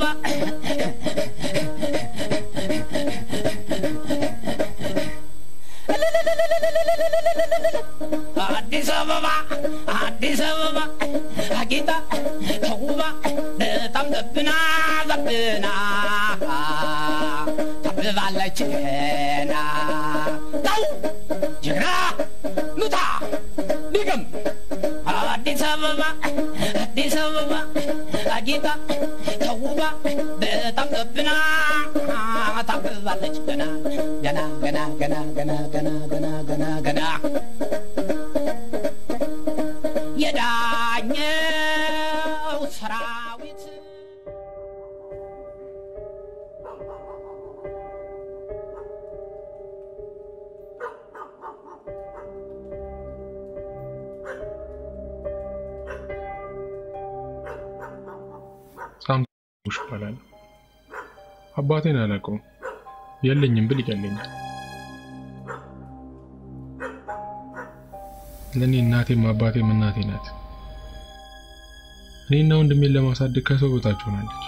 አበባ አዲስ አበባ አዲስ አበባ አጌጣ ተውባ በጣም ዘብና ዘብና ታብባለች ገና ተው ጀግና ኑታ ዲገም አዲስ አበባ አዲስ አበባ አጌጣ ተውባ በጣም ዘብና ታብባለች ገና ገና ገና ገና ገና ገና ገና ገና ገና የዳኘው ሰራዊት ሳምሽ ይባላል። አባቴን አላውቀውም። የለኝም ብል ይቀለኛል። ለእኔ እናቴም አባቴም እናቴ ናት። እኔና ወንድሜን ለማሳደግ ከሰው በታች ሆናለች።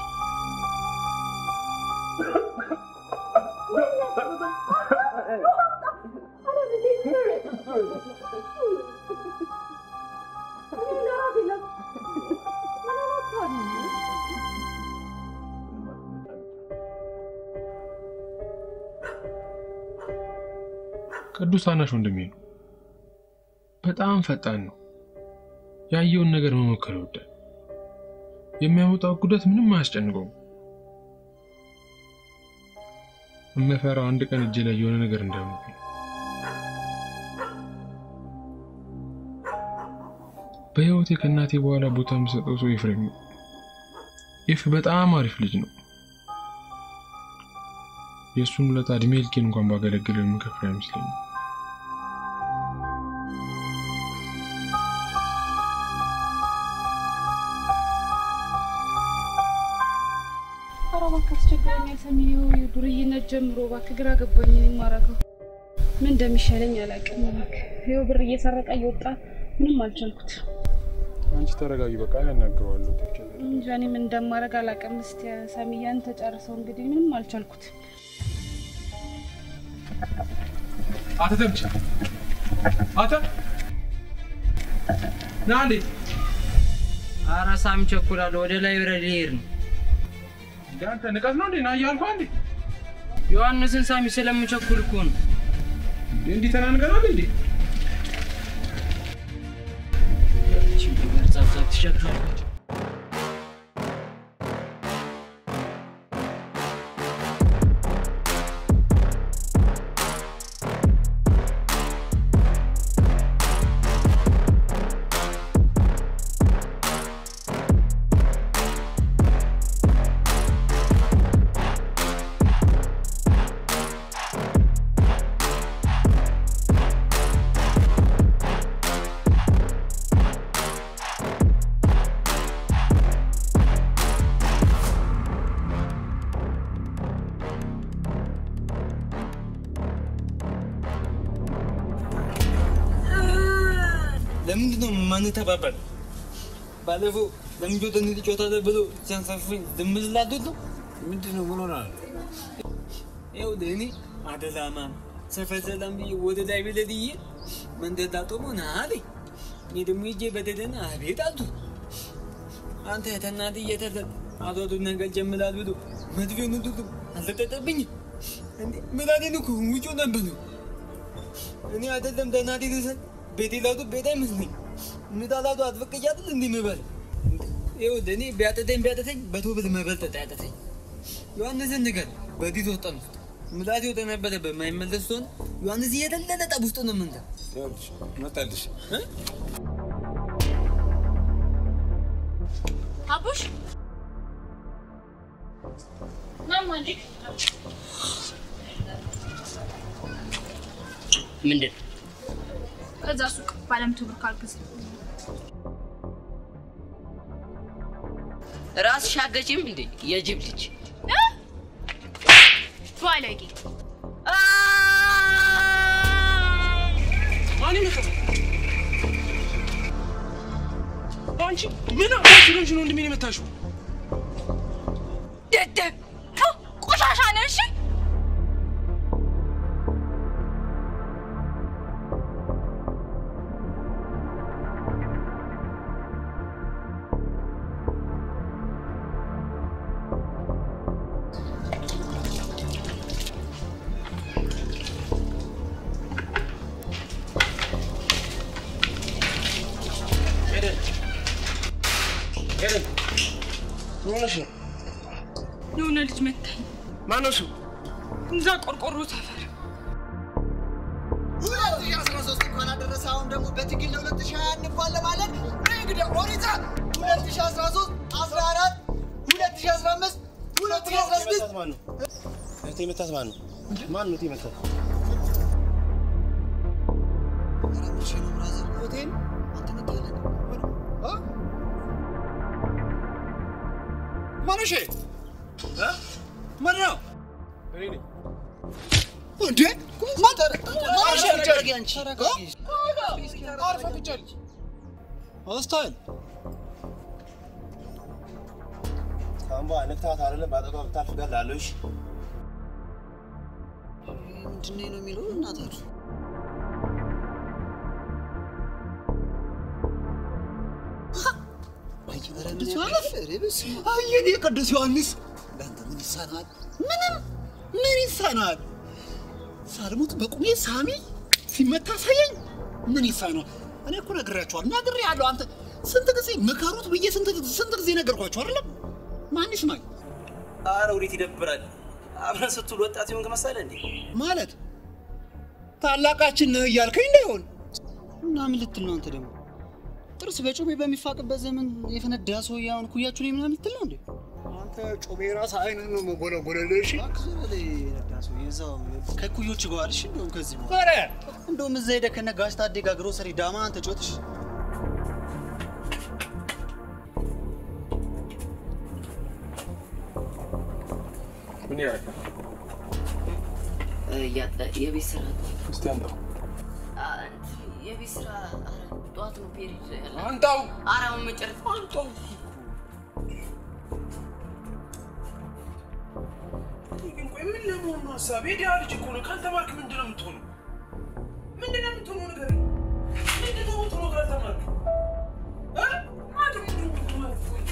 ቅዱስ ታናሽ ወንድሜ ነው። በጣም ፈጣን ነው። ያየውን ነገር መሞከር ይወዳል። የሚያመጣው ጉዳት ምንም አያስጨንቀውም። እመፈራው አንድ ቀን እጄ ላይ የሆነ ነገር እንዳያመጣ። በህይወቴ ከእናቴ በኋላ ቦታ የምሰጠው ሰው ኤፍሬም ነው። ኤፍ በጣም አሪፍ ልጅ ነው። የእሱን ውለታ እድሜ ልኬን እንኳን ባገለግለው የምከፍል አይመስለኝም። ኧረ እባክህ አስቸግረኛል። ሰሚው ዱርዬነት ጀምሮ እባክህ ግራ ገባኝ። እኔ የማደርገው ምን እንደሚሻለኝ አላውቅም። እባክህ ይኸው ብር እየሰረቀ እየወጣ ምንም አልቻልኩት። አንቺ ተረጋጊ፣ በቃ ያናግረዋለሁ። እንጃ እኔ ምን እንደማደርግ አላውቅም። እስኪ ሰሚያን ተጨርሰው እንግዲህ ምንም አልቻልኩት። አተ ተምቻ አተ ና እንዴ! ኧረ ሳሚ ቸኩላለሁ። ወደ ላይብረሪ ልሄድ ነው። አንተ ንቀት ነው እንዴ? ና እያልኩህ እንዴ! ዮሐንስን ሳሚ ስለምቸኩል እኮ ነው። እንዲህ ተናንቀናል እንዴ? ጸብጸብ ትሸክራለች። ለምንድን ነው የማንተባበር? ባለፈው ለምጆት እንጫወታለን ብሎ ሲያንሳፍኝ ዝም ስላሉት ነው። ምንድን ነው ምን ሆናል? ይኸውልህ እኔ አደላማም ሰፈር ሰላም ብዬ ወደ ላይ ብለድዬ መንደር ላጦሞ ና አለኝ። እኔ ደግሞ ሄጄ በደደና አቤት አልቱ አንተ ተናድ እየተሰጥ አቶቱ ነገር ጀምላል ብሎ መድፌውን ሁሉ አልተጠጠብኝም እንዴ ምላዴን እኮ ውጮ ነበር ነው እኔ አይደለም ተናድ ልሰጥ ቤቴ ላቱ ቤት አይመስለኝ ምጣላቱ አትፈቀጃትል እንዲህ ምበል ይኸውልህ እኔ ቢያጠተኝ ቢያጠተኝ በቶ ብል መበልጠጥ ያጠተኝ ዮሐንስን ንገር በዲት ወጠን ውስጥ ምላቴ ወደ ነበረ በማይመለስ ሆነ ዮሐንስ እየተለለ ጠብ ውስጥ ነው ምንተ መጣልሽ አቡሽ ማማ እንዴ ምንድን ከዛ ሱቅ ባለመቶ ብር ካልገዛ ራስሽ አገጪም እንዴ የጅብ ልጅ ባለጌ ማን ይመጣ? አንቺ ምን አባሽ ሆነሽ ነው ወንድሜን የመታሽው? የሆነ ልጅ መታኝ። ማነው እሱ? እዛ ቆርቆሮ ሰፈር ሁለት ሺህ አስራ ሦስት እንኳን አደረሰ። አሁን ደግሞ በትግል ለሁለት ሺህ ሀያ እንኳን ለማለት እንግዲህ ኦሪዛ ሁለት ሺህ አስራ ሦስት አስራ አራት ሁለት ሺህ አስራ አምስት ሁለት ሺህ አስራ ስድስት ማን ነው? እህቴ መታት ማን ነው? ማን ነው እህቴ መታት? ኧረ መቼ ነው ብራዘር? ሆቴል አንተ መታለህ እ? ማነሽ? እ? ማን ነው? እኔ ነኝ። እንዴ ማን ተረ- ማነሽ? ተረጋጊ አንቺ። አርፈህ ቁጭ አለች። አስታል እስካሁን በኋላ ነክተሃት አይደለም በአጠገቧ ብታልፍ እገድልሃለሁ። እሺ? ምንድን ነው የሚለው እናታችሁ? ቅዱስ ዮሐንስ አየኔ ቅዱስ ዮሐንስ ለአንተ ምን ይሳናል? ምንም ምን ይሳናል? ሳልሞት በቁሜ ሳሚ ሲመታ ሳየኝ ምን ይሳናል? እኔ እኮ ነግሬያቸዋለሁ፣ ነግሬያለሁ። አንተ ስንት ጊዜ ምከሩት ብዬ ስንት ስንት ጊዜ ነገርኳቸው አይደለም? ማን ይስማኝ ኧረ ወዴት ይደብራል። አብረን ስትውል ወጣት የሆንክ መሰለህ እንዴ? ማለት ታላቃችን ነህ እያልከኝ እንዳይሆን እና ምን ልትል ነው አንተ ደግሞ? ጥርስ በጮቤ በሚፋቅበት ዘመን የፈነዳ ሰው ያሁን ኩያችሁ ላይ ምናምን ልትል ነው እንዴ? አንተ ጮቤ ራስ አይነት ነው መጎለጎለልህ። እሺ ከኩዮች ጋር እሺ። እንደውም ከዚህ በኋላ እንደውም እዛ ሄደህ ከነ ጋሽ ታዴ ጋር ግሮሰሪ ዳማ አንተ ጮትሽ ምን ያህል የቤት ስራ እስቲ አንጣው የቤት ስራ ጠዋት ነው ፔሪድ ያለ አንጣው አራውን መጨረስ አንጣው ግን ቆይ ምን ለመሆን ነው ሀሳብ? የድሃ ልጅ እኮ ነው። ካልተማርክ ምንድን ነው የምትሆነው? ምንድን ነው የምትሆነው ንገረኝ። ምንድን ነው የምትሆነው ካልተማርክ? እ? አንተ ምንድን ነው የምትሆነው?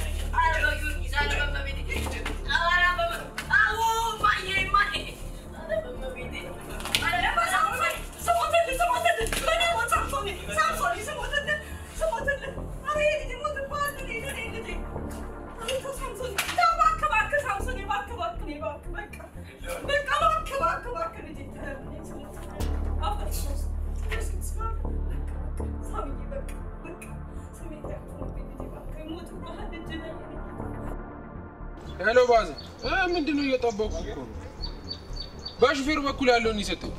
ሄሎ ባዘ እ ምንድን ነው እየጠበቁ እኮ ነው። በሹፌሩ በኩል ያለውን ይሰጠኝ።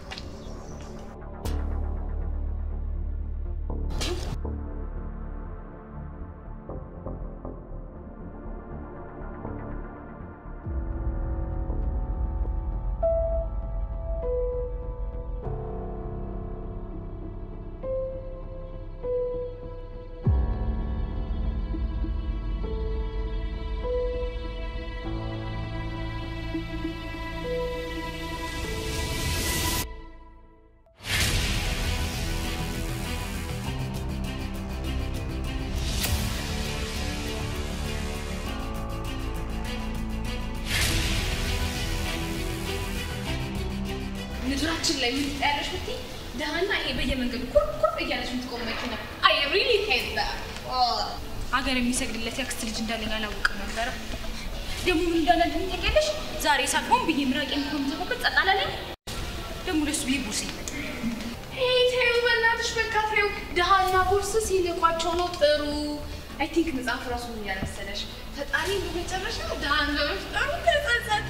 ምድራችን ላይ ምን ያለሽ ብትይ ደሃና ይሄ በየመንገዱ ኩር ኩር እያለች የምትቆም መኪና አይ ሪሊ ሄት ሀገር የሚሰግድለት ያክስት ልጅ እንዳለኝ አላውቅም ነበረ። ደግሞ ምን እንዳላለኝ ታውቂያለሽ? ዛሬ ሳቅሆን ብዬ ምራቅ የሚሆን ተፈቅድ ጸጣላለኝ። ደግሞ ለሱ ብዬ ቦርሴ ይመጣ ሄይ ተይው፣ በእናትሽ በቃ ተይው። ድሃና ቦርስ ሲልቋቸው ነው ጥሩ። አይ ቲንክ መጽሐፍ ራሱ ምን ያለ መሰለሽ ፈጣሪ በመጨረሻ ድሃን በመፍጠሩ ተጸጸተ።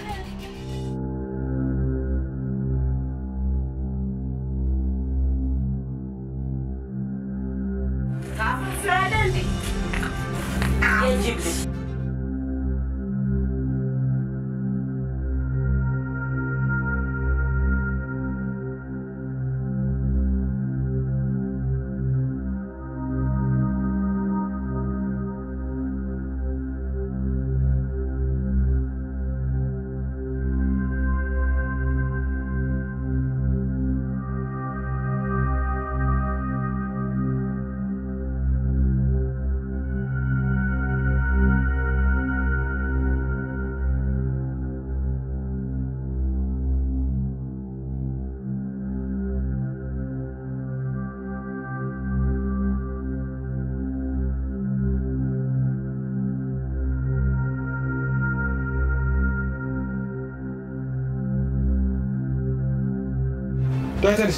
ዳይተንስ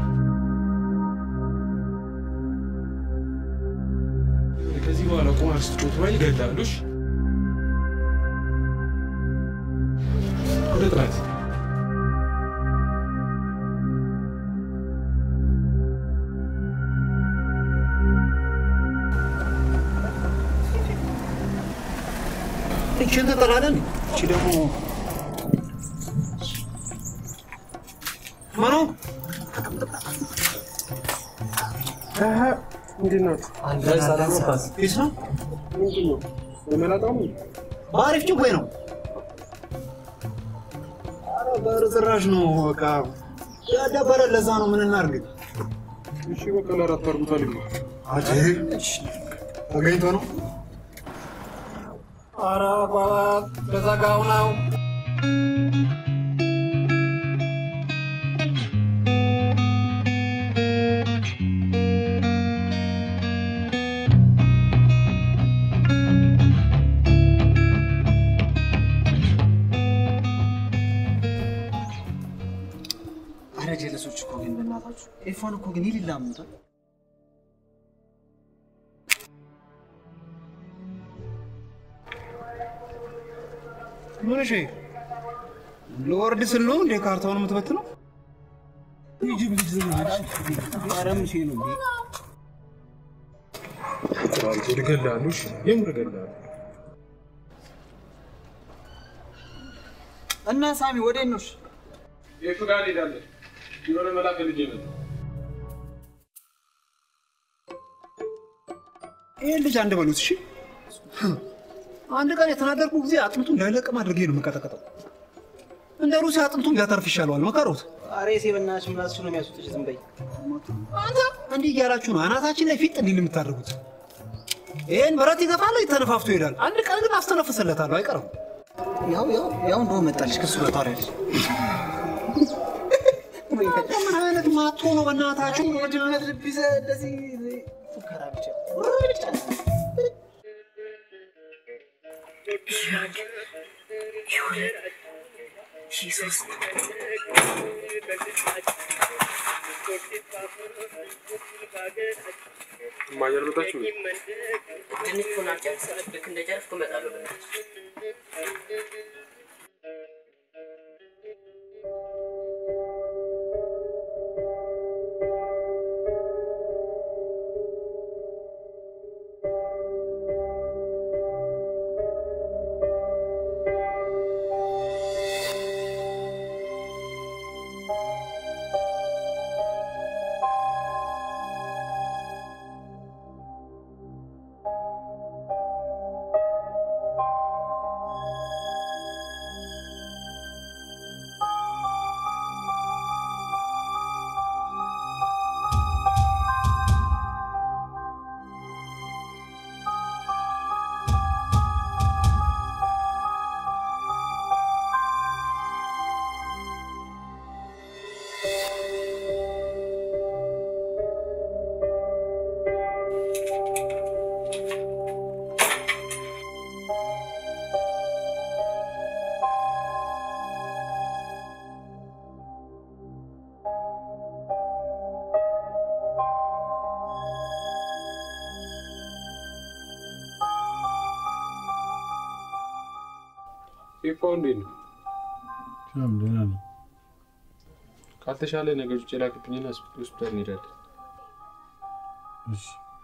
ከዚህ በኋላ ቁማር ስትጮት ባይ ይገዳሉ። እሺ? ወደ ጥናት እችን ተጠላለን። እቺ ደግሞ ማኑ ምንድን ነው? ፊስ ነው ምንድን ነው? በመላጣው ነው? በአሪፍ ጭዌ ነው። ኧረ በርዝራዥ ነው። በቃ ያዳበረ ለዛ ነው። ምን እናድርግ? እሺ በቃ ለአራት አድርጉታል። አቼ ተገኝቶ ነው። ኧረ አባት በዘጋው ነው። አረ ጀለሶች እኮ ግን በእናታችሁ ኤፋን እኮ ግን ይልላሙታል። ምን እሺ፣ ለወርድ ስል ነው እንደ ካርታውን የምትበትነው? ኧረ ምን ሺህ ነው እገላለሁ። እሺ? የምር እገላለሁ። እና ሳሚ ወደ ነው? የቱ ጋር እንሄዳለን? የሆነ መላክ ልጅ ነው። ይህን ልጅ አንድ በሉት እሺ። አንድ ቀን የተናገርኩ ጊዜ አጥንቱን እንዳይለቅም አድርጌ ነው የምቀጠቀጠው። እንደ ሩሲያ አጥንቱን ቢያተርፍ ይሻለዋል። መከሩት። አሬ ሴ በእናትሽ ምላስሽ ነው የሚያስወጥሽ። ዝም በይ። አንተ እንዲህ እያላችሁ ነው አናታችን ላይ ፊት እንዲህ የምታደርጉት። ይህን ብረት ይገፋል፣ ተነፋፍቶ ይሄዳል። አንድ ቀን ግን አስተነፍስለታለሁ፣ አይቀርም። ያው ያው ያው እንደው መጣልሽ ከሱ ጋር ታወሪያለሽ። ምን አይነት ማቶ ነው በእናታችሁ? ወድነት ልቢዘ እንደዚህ ፉከራ ብቻ ብቻ እማዬ አልመጣችም? ትንሽ ሆና ጨርሰህ ልክ እንደጨረስኩ እመጣለሁ። በእናትህ ኤፋው እንዴት ነው? ሰላም ደህና ነኝ። ካልተሻለ ነገሮች ውጭ ላክብኝና ሆስፒታል እንሄዳለን። እሺ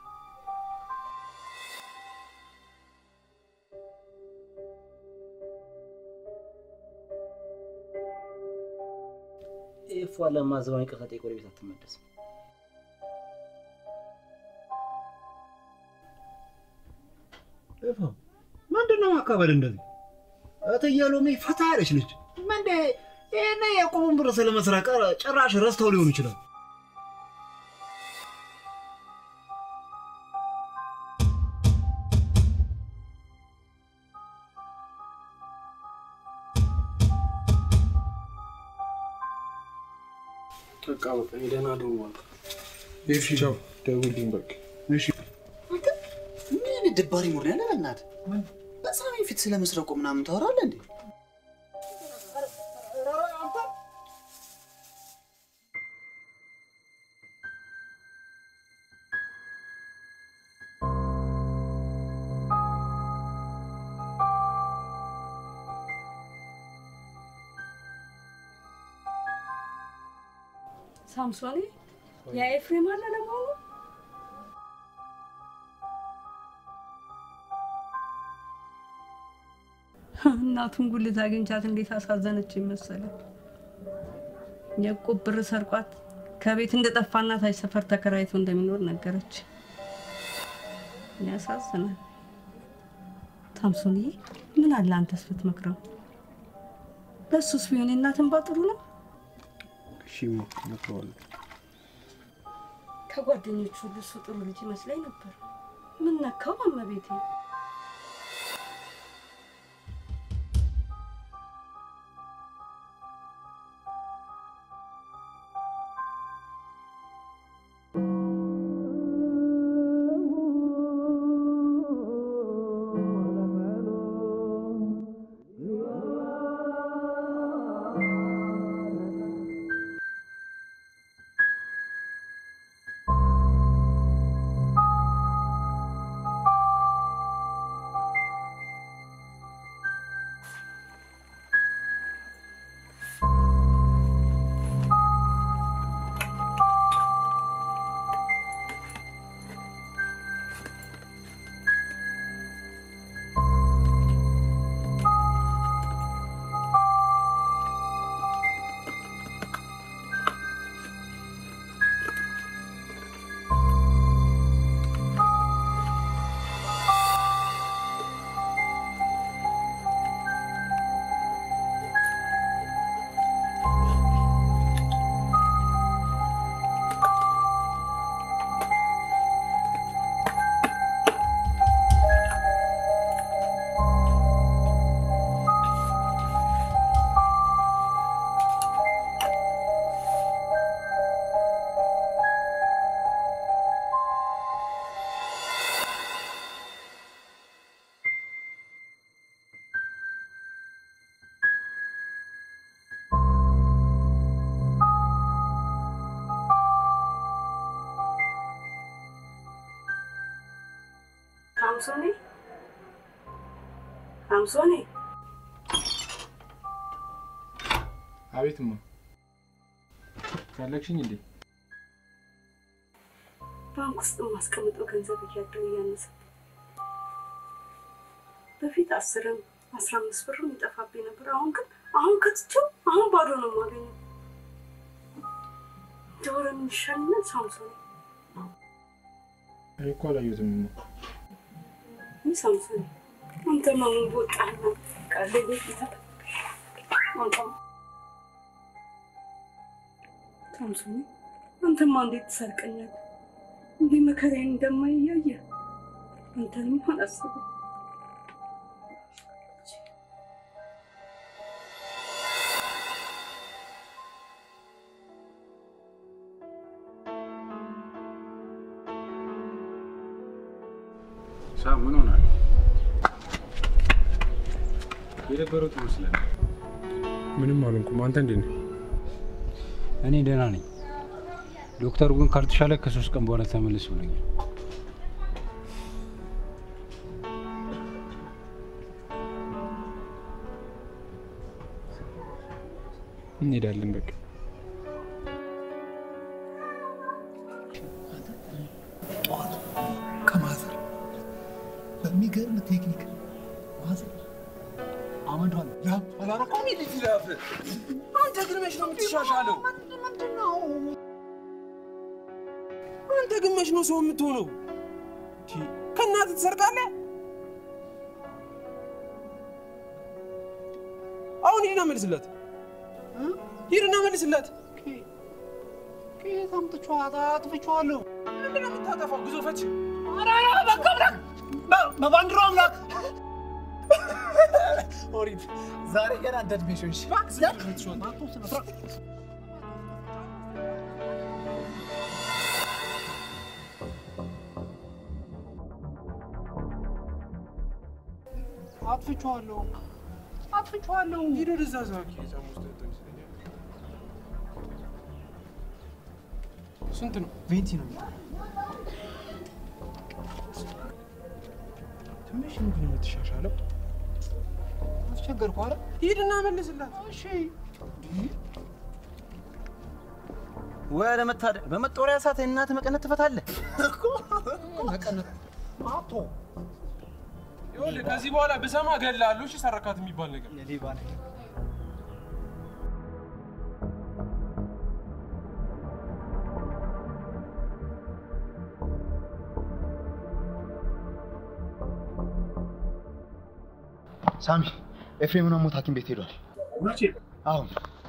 ኤፏ ለማዘባን ይቅርታ ጠይቆ ወደ ቤት አትመለስም። ኤፋ ምንድን ነው ማካበድ እንደዚህ? እትዬ ሎሚ ፈታ ያለች ልጅ ምንደ ይህን የቁቡን ብር ስለመስረቅ ጭራሽ ረስተው ሊሆኑ ይችላል። በቃ በቃ እኔ ደህና ደውል። እሺ ቻው፣ ደውልልኝ በቃ። እሺ ምን አይነት ደባሪ ሙድ ነው ያለ? በእናትህ በሳሚ ፊት ስለመስረቁ ምናምን ታወራለህ እንዴ? ሳምሶኔ የኤፍሬም አለ ለመሆኑ? እናቱን ጉልት አግኝቻት እንዴት አሳዘነች መሰለ። የዕቁብ ብር ሰርቋት ከቤት እንደጠፋና ታች ሰፈር ተከራይቶ እንደሚኖር ነገረች። ያሳዝናል። ሳምሶንዬ ምን አለ አንተስ ብትመክረው? ለእሱስ ቢሆን የእናት እንባ ጥሩ ነው። እሺ እመክረዋለሁ። ከጓደኞቹ ሁሉ እሱ ጥሩ ልጅ ይመስለኝ ነበር። ምን ነካው እመቤቴ? ሳምሶኔ ሳምሶኔ፣ አቤትማ ፈለግሽኝ እንዴ? ባንክ ውስጥ የማስቀምጠው ገንዘብ እያደረ እያነሰ በፊት አስርም አስራ አምስት ብርም ይጠፋብኝ ነበር። አሁን ግን አሁን ከትቼው አሁን ባዶ ነው የማገኘው። እንደወረ ምን ይሻለኛል ሳምሶኔ? እኔ እኮ አላየሁትም። ይህ ሳምሶኔ አንተ ማሙን በወጣህና ቃለ ቤት ይታ አንተ ሳምሶኔ አንተማ እንዴት ትሰርቀኛለህ? እንዲህ መከራዬን እንደማይያየ አንተንም አላስብም። ሳም ምን ሆናል? የደበረው ትመስላለህ። ምንም አልሆንኩም። አንተ እንዴት ነህ? እኔ ደህና ነኝ። ዶክተሩ ግን ካልተሻለ ከሶስት ቀን በኋላ ተመለስ ብሎኛል። እንሄዳለን በቃ። ጠዋት ከማዘር በሚገርም ቴክኒክ ማዘር አመዷን ላብ አላረቀውም። ልጅ ላፍ አንተ ግን መች ነው የምትሻሻለው? ምንድነው? አንተ ግን መች ነው ሰው የምትሆነው? ከእናትህ ትሰርቃለህ? አሁን ሂድና መልስላት፣ ሂድና መልስላት። ከየት አምጥቼዋት አጥፍቼዋለሁ። ምንድን ነው የምታጠፋው? ግዞፈች ኧረ ኧረ በቃ አምላክ በባንዲራው አምላክ ኦሪት ዛሬ ገና እንደ ዕድሜሽ ሆንሽ። አጥፍቼዋለሁ አጥፍቼዋለሁ። ሂድ ወደዛ ዛኪ ጫማ ውስጥ ያጠን ይመስለኛል። ስንት ነው? ቬንቲ ነው የሚለው። ትንሽ ነው ግን የምትሻሻለው። አስቸገርኩ አይደል? ሂድና መልስላት። እሺ ወይ አለመታደል በመጦሪያ ሰዓት እናት መቀነት ትፈታለህ እኮ መቀነት አቶ ይኸውልህ ከዚህ በኋላ ብሰማ እገልሃለሁ። እሺ ሰረካት የሚባል ነገር የሌባ ነገር ሳሚ ኤፍሬምን ሞት ሐኪም ቤት ሄዷል። ውልቼ አሁን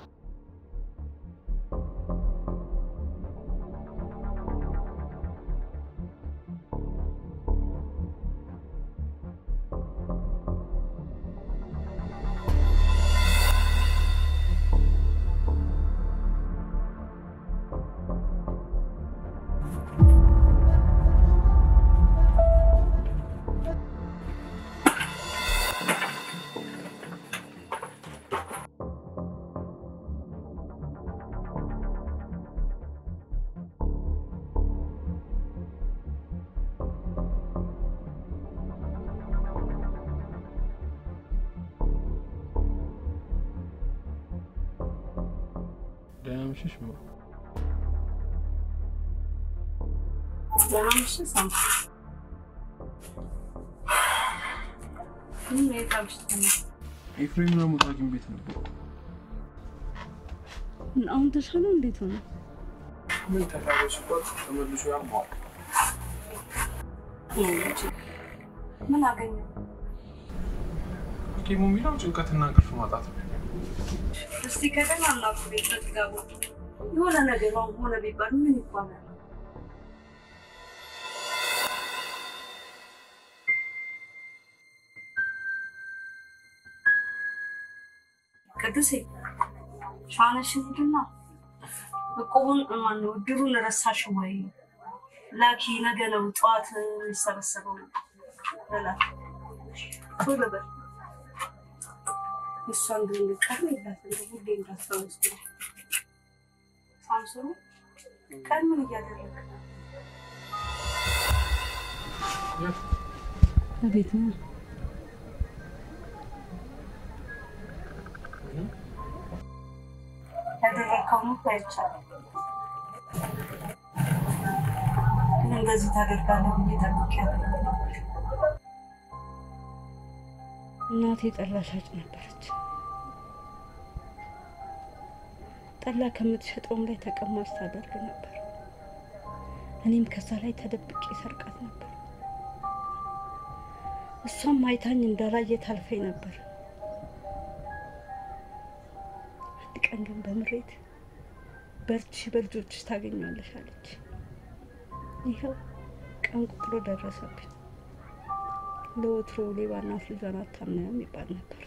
ደህና መሸሽ ማ ደህና ምሽት ሳምሶ። ምን የት አምሽተህ ነው? ኤፍሬምና ሞት ሐኪም ቤት ነበር። አሁን ተሻለው? እንዴት ሆነ? ምን ተሻለው ሲባል ተመልሶ ያመዋል። ምን አገኘ? ሐኪሙ የሚለው ጭንቀትና እንቅልፍ ማጣት ነው። እስቲ ከደህና እናቱ ቤት በትጋቡ የሆነ ነገር አሁን ሆነ ቢባል ምን ይባላል? ቅዱሴ ሻነሽን ሂድና እቁቡን ማነው እድሩን ረሳሽ ወይ? ላኪ ነገ ነው ጠዋት የሚሰበሰበው በላት። ቶሎ በል እሷን ግን ልቀር ይላት ሁሌ እንዳስታወስኩ ሳምሶን ቀን ምን እያደረግ ነው? ቤት ነው። ያደረግከውን እኮ አይቻልም፣ ግን እንደዚህ ታደርጋለህ ብዬ ጠብቄያለሁ። እናቴ ጠላ ሻጭ ነበረች። ጠላ ከምትሸጠውም ላይ ተቀማጭ ታደርግ ነበር። እኔም ከዛ ላይ ተደብቄ ሰርቃት ነበር። እሷም አይታኝ እንዳላየ ታልፈኝ ነበር። አንድ ቀን ግን በምሬት በርቺ፣ በልጆችሽ ታገኛለሽ አለች። ይኸው ቀን ቁጥሮ ደረሰብኝ። ለወትሮ ሌባ እናት ልጇን አታምንም ይባል ነበር።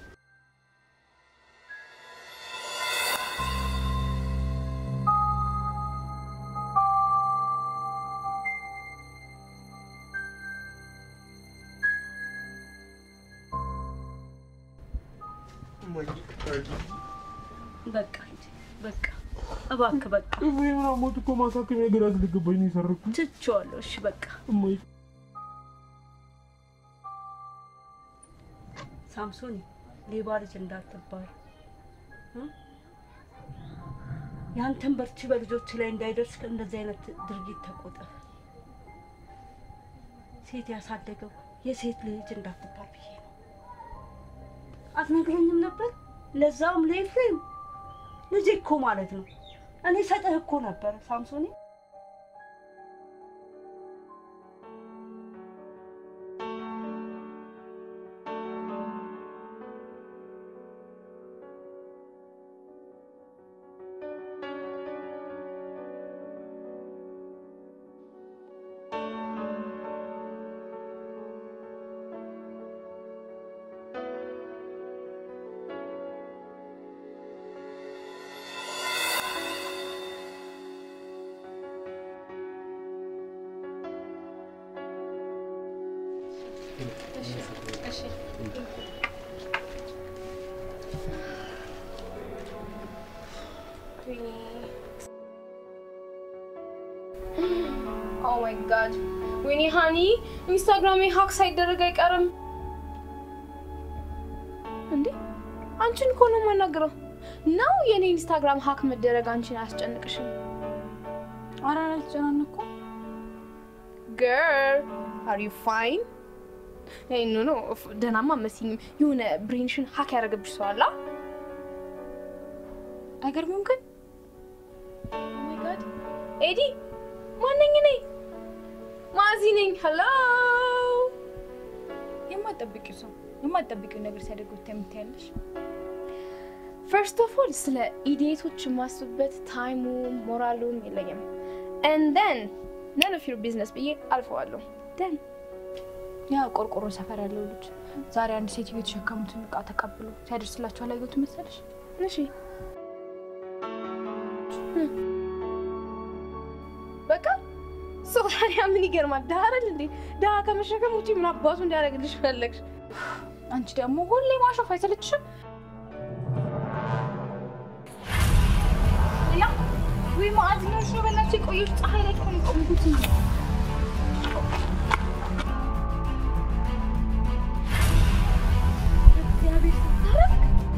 በቃ ሂድ፣ በቃ እባክህ፣ በቃ ኤፍሬምና ሞት እኮ ማሳከሚያ ግራ ስለገባኝ ነው የሰረኩት። ትቼዋለሁ። እሺ በቃ እማዬ ሳምሶን ሌባ ልጅ እንዳትባል እ? ያንተን በርቺ በልጆች ላይ እንዳይደርስ ከእንደዚህ አይነት ድርጊት ተቆጠብ። ሴት ያሳደገው የሴት ልጅ እንዳትባል ብዬ ነው። አትነግረኝም ነበር? ለዛውም ለኤፍሬም ልጅ እኮ ማለት ነው። እኔ ሰጥህ እኮ ነበር ሳምሶኔ። ኦ ማይ ጋድ ወይኔ ሃኒ ኢንስታግራሜ ሀክ ሳይደረግ አይቀርም እንዴ አንቺን እኮ ነው የማናግረው ነው የኔ ኢንስታግራም ሀክ መደረግ አንቺን አያስጨንቅሽም ኧረ አልተጨናነኩም። ገርል አር ዩ ፋይን? ኖ ኖ ደህናማ አትመስይኝም። የሆነ ብሬንሽን ሀክ ያደረገብሽ ሰው አለ። አይገርምም ግን ኦ ማይ ጋድ ኤዲ ማነኝ እኔ? ማዚ ነኝ። ሄሎ የማትጠብቂው ሰው የማትጠብቂው ነገር ሲያደርጉት የምታያለሽ። ፈርስት ኦፍ ኦል ስለ ኢዲየቶች የማስብበት ታይሙ ሞራሉም የለኝም። ኤንድ ደን ነን ኦፍ ዩር ቢዝነስ ብዬ አልፈዋለሁ። ደን ያ ቆርቆሮ ሰፈር ያለው ልጅ ዛሬ አንድ ሴትዮ የተሸከሙትን እቃ ተቀብሎ ሲያደርስላቸው አላየሁት መሰለሽ? እሺ በቃ ሰው ታዲያ ምን ይገርማል? ድሀ አይደል እንዴ? ድሀ ከመሸከም ውጪ ምን አባቱ እንዲያደርግልሽ ፈለግሽ? አንቺ ደግሞ ሁሌ ማሾፍ አይሰለችሽም? ሌላ ወይ ማዕድ ነው እሺ፣ በእናትሽ የቆየሽ ፀሐይ ላይ እኮ ነው የቆምኩት። እግዚአብሔር ስታረግ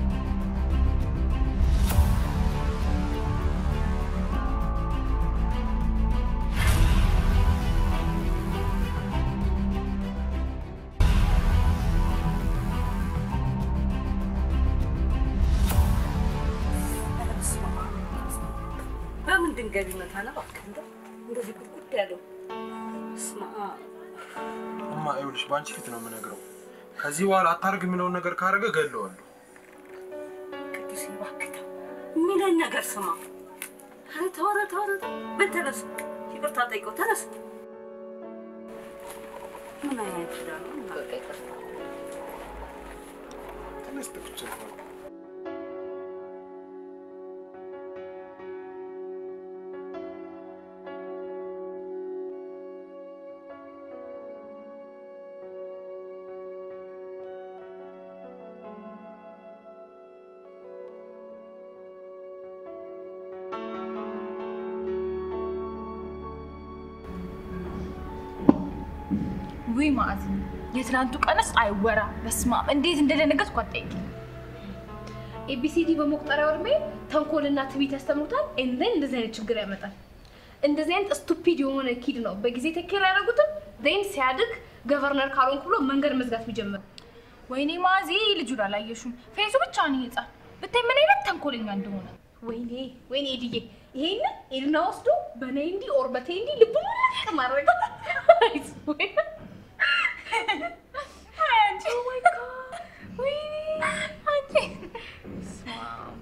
በምን ድንጋይ ቢመታ ነው እባክህ እንደው እንደዚህ ጉድጉድ ያለው? በስመ አብ። እማ ይኸውልሽ፣ በአንቺ ፊት ነው የምነግረው። ከዚህ በኋላ አታርግ የሚለውን ነገር ካደረገ ገለዋለሁ። ቅዱስ እባክህ ተው፣ የሚለን ነገር ስማ። ኧረ ተው፣ ኧረ ተው፣ ኧረ ተው። በል ተነስ፣ ይቅርታ ጠይቀው፣ ተነስ። ምን አይነት ዕዳ ነው? በቃ ይቅርታ። ትንሽ ጥቅች ውይ ማዕዝ የትናንቱ ቀንስ አይወራ። በስመ አብ እንዴት እንደደነገጥኩ አትጠይቂኝ። ኤቢሲዲ በመቁጠሪያው እድሜ ተንኮልና ትዕቢት ያስተምሩታል። ኤንደን እንደዚህ አይነት ችግር ያመጣል። እንደዚህ አይነት ስቱፒድ የሆነ ኪድ ነው በጊዜ ተኬር ያደረጉትም ዜን ሲያድግ ገቨርነር ካልሆንኩ ብሎ መንገድ መዝጋት ቢጀምር ወይኔ ማዚ ልጁን አላየሽም? ፌሱ ብቻ ነው ህፃን ብታይ ምን አይነት ተንኮለኛ እንደሆነ። ወይኔ ወይኔ ኤድዬ ይሄንን ኤድና ወስዶ በኔንዲ ኦር በቴንዲ ልብ ሙልቅ ማድረግ አንቺ ኦ ማይ ጋድ ወይኔ አንቺ በስመ አብ።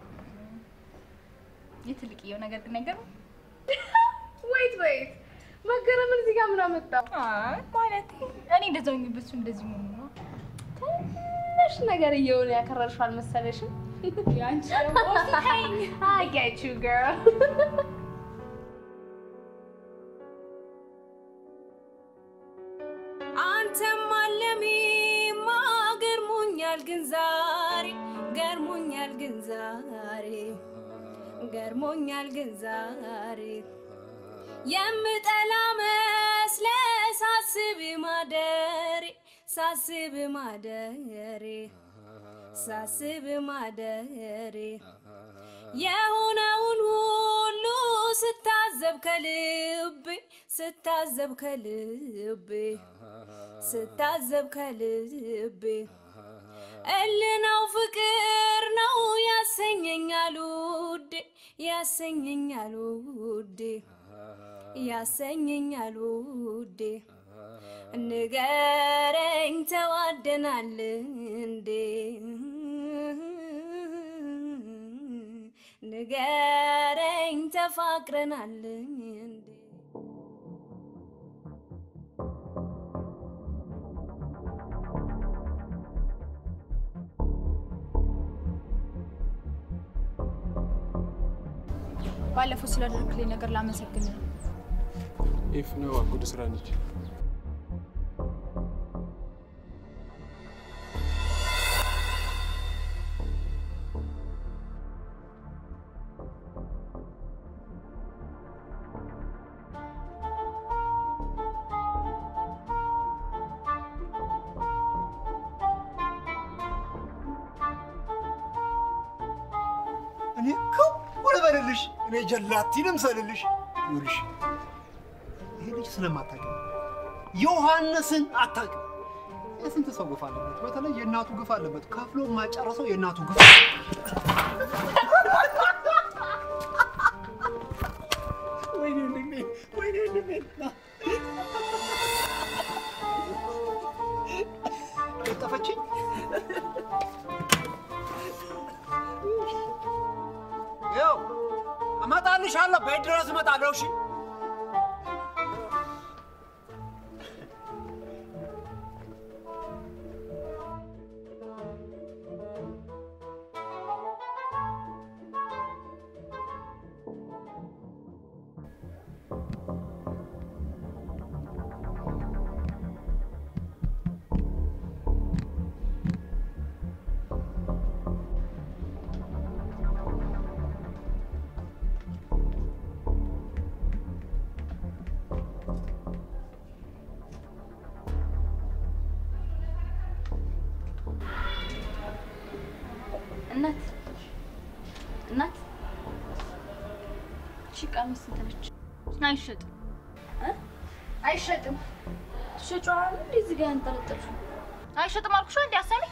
የትልቅየው ነገር ግን አይገርምም? ወይት ወይት መገረምን እዚህ ጋር ምን አመጣው? አይ ማለቴ እኔ እንደዛ ሆኜ በሱ እንደዚህ መሆኑ ነው። ትንሽ ነገር እየሆነ ያከረርሽው አልመሰለሽም? ያንቺ ደግሞ ተይኝ። I get you girl. አንተም አለሜማ ገርሞኛል ግን ዛሬ ገርሞኛል ግን ዛሬ ገርሞኛል ግን ዛሬ የምጠላ መስለ ሳስብ ማደሬ ሳስብ ማደሬ ሳስብ ማደሬ የሆነውን ሁሉ ስታዘብ ከልቤ ስታዘብ ከልቤ ስታዘብ ከልቤ እልናው ፍቅር ነው ያሰኘኛል ውዴ ያሰኘኛል ውዴ ያሰኘኛል ውዴ ንገረኝ ተዋደናል እንዴ ንገረኝ ተፋቅረናል እንዴ ባለፈው ስላደረግልኝ ነገር ላመሰግን ነው። ኢፍ ነው ጉድ ስራ ነች። እኔ ክው ልበልልሽ፣ እኔ ጀላቲ ልምሰልልሽ። ይኸውልሽ ይሄ ልጅ ስለማታውቂው ዮሐንስን አታውቂው። የስንት ሰው ግፍ አለበት፣ በተለይ የእናቱ ግፍ አለበት። ከፍሎ የማጨረሰው የእናቱ ግፍ ወይኔ ወንድሜ፣ ወይኔ ወንድሜ ና። ለጠፈችኝ። ይኸው እመጣልሻለሁ፣ ቤት ድረስ እመጣለሁ። እሺ እናት እናት እሺ ቀሚስ ስንት ነች? አይሸጥም አይሸጥም። ትሸጪዋለሽ እንዴ? እዚህ ጋር ያንጠለጠልሽው አይሸጥም አልኩሽ እንዴ? አሰሚ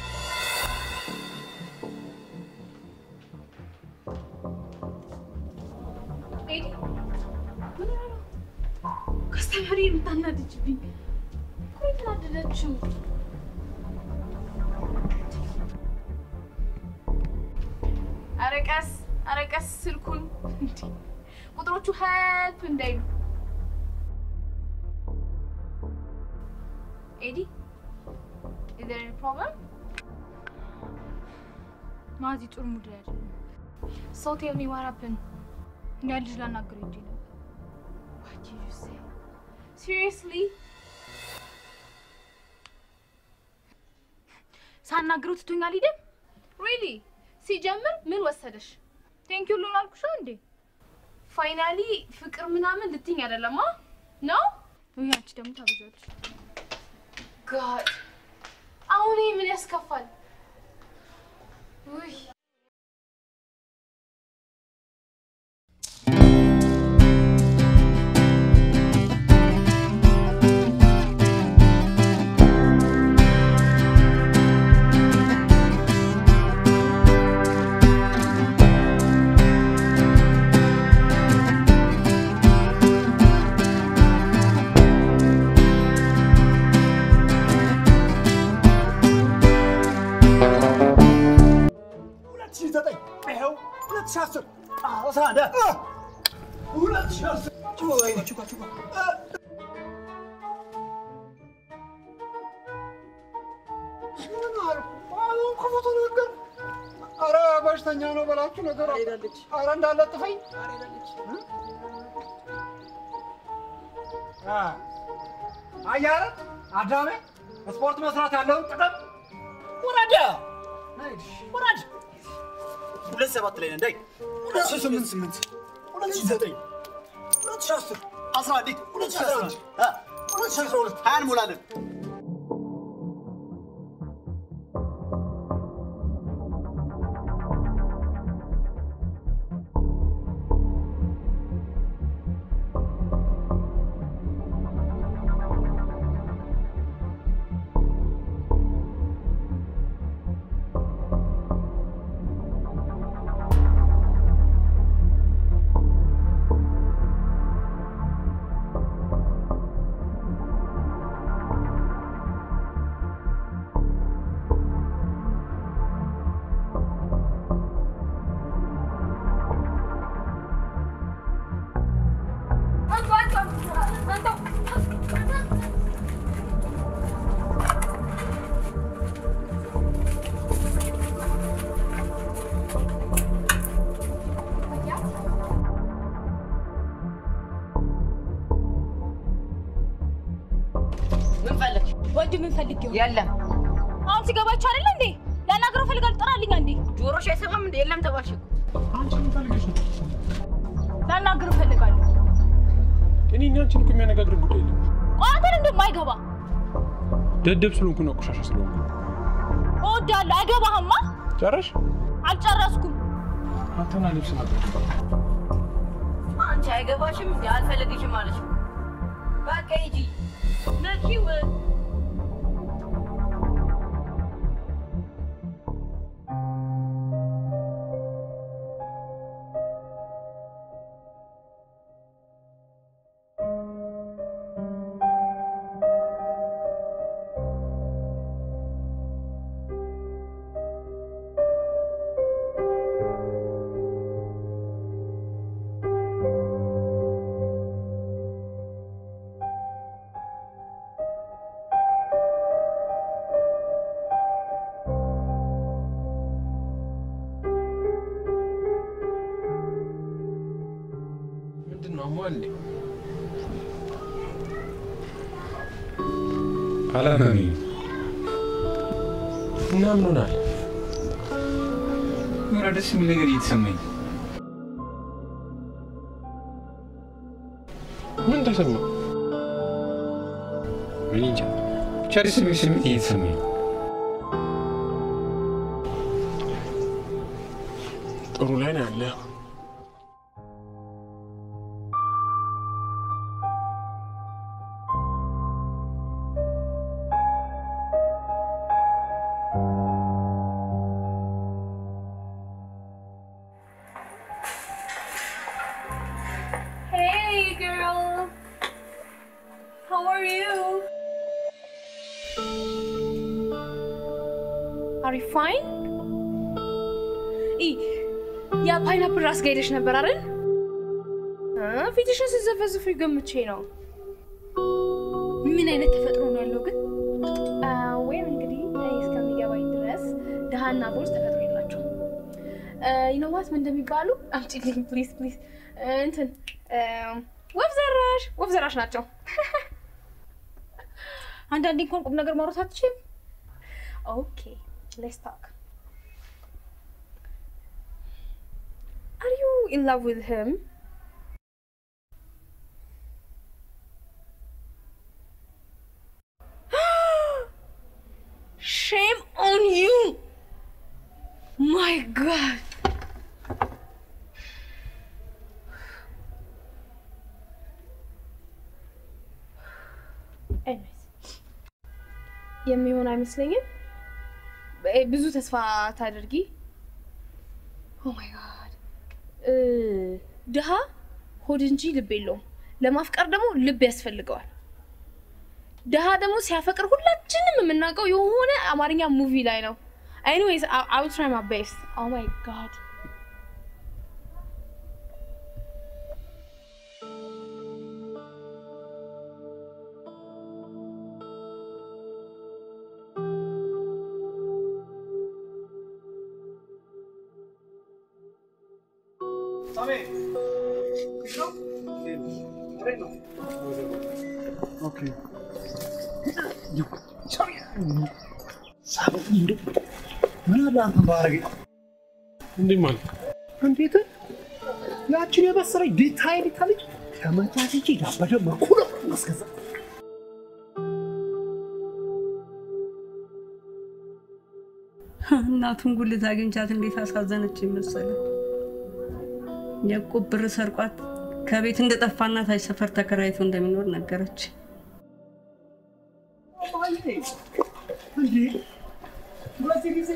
ኤዲ ምን ሆነ ነው? ከስተመሪ የምታናድጅብኝ እኮ የተናደደችው ኧረ ቀስ ኧረ ቀስ ስልኩን እንዴ! ቁጥሮቹ ሄልፕ እንዳይሉ ኤዲ is there any problem ማዚ ጥሩ ሙድ ላይ አይደለም so tell me what happened ያ ልጅ ላናግረው ሄጄ ነበር what did you say seriously ሳናግረው ትቶኛል ሂደን ሪሊ ሲጀምር ምን ወሰደሽ? ቴንክ ዩ ሉን አልኩሽ እንዴ? ፋይናሊ ፍቅር ምናምን ልትይኝ አይደለማ ነው? ወይ አንቺ ደግሞ ታበዛለሽ። ጋድ አሁን ይሄ ምን ያስከፋል? ውይ ሁለት ሺህ ዘጠኝ ይኸው ሁለት ሺህ አስር አስራ አንድ ሁለት ሺህ አስር ችኮ ወይኔ ችኮ ችኮ ምን አልኩ? አሁን ክፉ ነገር ኧረ በሽተኛ ነው በላችሁ ነገር ኧረ እንዳለጥፈኝ አ አያረ አዳሜ ስፖርት መስራት ያለውን ጥቅም ውረድ ውረድ ሁለት ሰባት ላይ ነን ዳይ ሁለት ሺህ ስምንት ስምንት ሁለት ሺህ ዘጠኝ ሁለት ሺህ አስር አስራ አንድ ሁለት ሺህ አስራ አንድ አ ሁለት ሺህ አስራ ሁለት ሀያ እንሞላለን ምን ፈለግሽ? ወንድ ምን ፈልጌው? የለም። አሁን ሲገባችሁ አይደለ እንዴ? ላናግረው ፈልጋለሁ። ጥራልኝ አንዴ። ጆሮሽ አይሰማም እንዴ? የለም ተባልሽ እኮ። አንቺ ምን ፈልገሽ ነው? ላናግረው ፈልጋለሁ። እኔ እና አንቺን እኮ የሚያነጋግርን ጉዳይ የለም። ቆይ አንተን እንደማይገባ ደደብ ስለሆንኩ ነው፣ ቆሻሻ ስለሆንኩ ነው። እወዳለሁ። አይገባህማ። ጨረሽ? አልጨረስኩም። አንተና ልብስ ነበር። አንቺ አይገባሽም እንዴ? አልፈልግሽም አለሽ። በቃ ሂጂ ነኪው ምንድን ነው አሟል እንዴ? አላመመኝም። እና ምን ሆናል? የሆነ ደስ የሚል ነገር እየተሰማኝ ምን ተሰማ? እኔ እንጃ ብቻ ደስ የሚል ስሜት እየተሰማኝ ነው። ጥሩ ላይ ነው ያለ። Hey, girl. How are you? Are you fine? ኢ ያ ፓይናፕል ራስ ጋር ሄደሽ ነበር አይደል? እ ፊትሽን ስትዘፈዝፊ ገምቼ ነው። ምን አይነት ተፈጥሮ ነው ያለው ግን? ወይም እንግዲህ እኔ እስከሚገባኝ ድረስ ድሃና ቦርስ ተፈጥሮ የላቸው። ይኖዋት ምን እንደሚባሉ አምጪልኝ ፕሊዝ ፕሊዝ። እንትን እ፣ ወፍ ዘራሽ ወፍ ዘራሽ ናቸው። አንዳንዴ እንኳን ቁም ነገር ማውራት አትችልም። ኦኬ ሌትስ ታክ አር ዩ ኢን ላቭ ዊዝ ሂም ሼም ኦን ዩ ማይ ጋድ የሚሆን አይመስለኝም። እ፣ ብዙ ተስፋ ታደርጊ። ኦ ማይ ጋድ ድሃ ሆድ እንጂ ልብ የለውም። ለማፍቀር ደግሞ ልብ ያስፈልገዋል። ድሃ ደግሞ ሲያፈቅር ሁላችንም የምናውቀው የሆነ አማርኛ ሙቪ ላይ ነው። ኤኒዌይስ አይ ዊል ትራይ ማይ ቤስት። ኦ ማይ ጋድ ምን አለ አንተ ባረገ እንዲህ ማለት እንዴት ያችን የመሰለኝ ዲታይል ታለች ከመታተች ያበደ መኩሎ ማስገዛ እናቱን ጉልት አግኝቻት እንዴት አሳዘነች መሰለ። የዕቁብ ብር ሰርቋት ከቤት እንደጠፋና ታች ሰፈር ተከራይቶ እንደሚኖር ነገረች። እንዴ በዚህ ጊዜ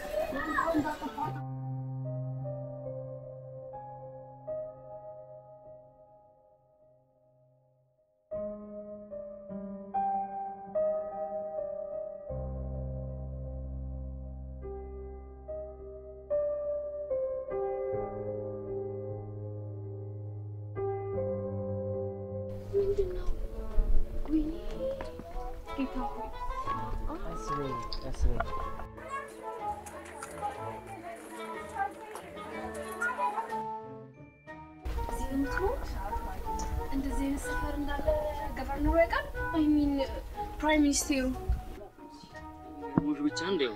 ምንድን ነው? ወይኔ ጌታ ሆይ እዚህ ነው የምትኖሩት? እንደዚህ አይነት ሰፈር እንዳለ ገቨርነሩ ያውቃል? አይ ሚን ፕራይም ሚኒስቴሩ ሙሽ ብቻ እንደው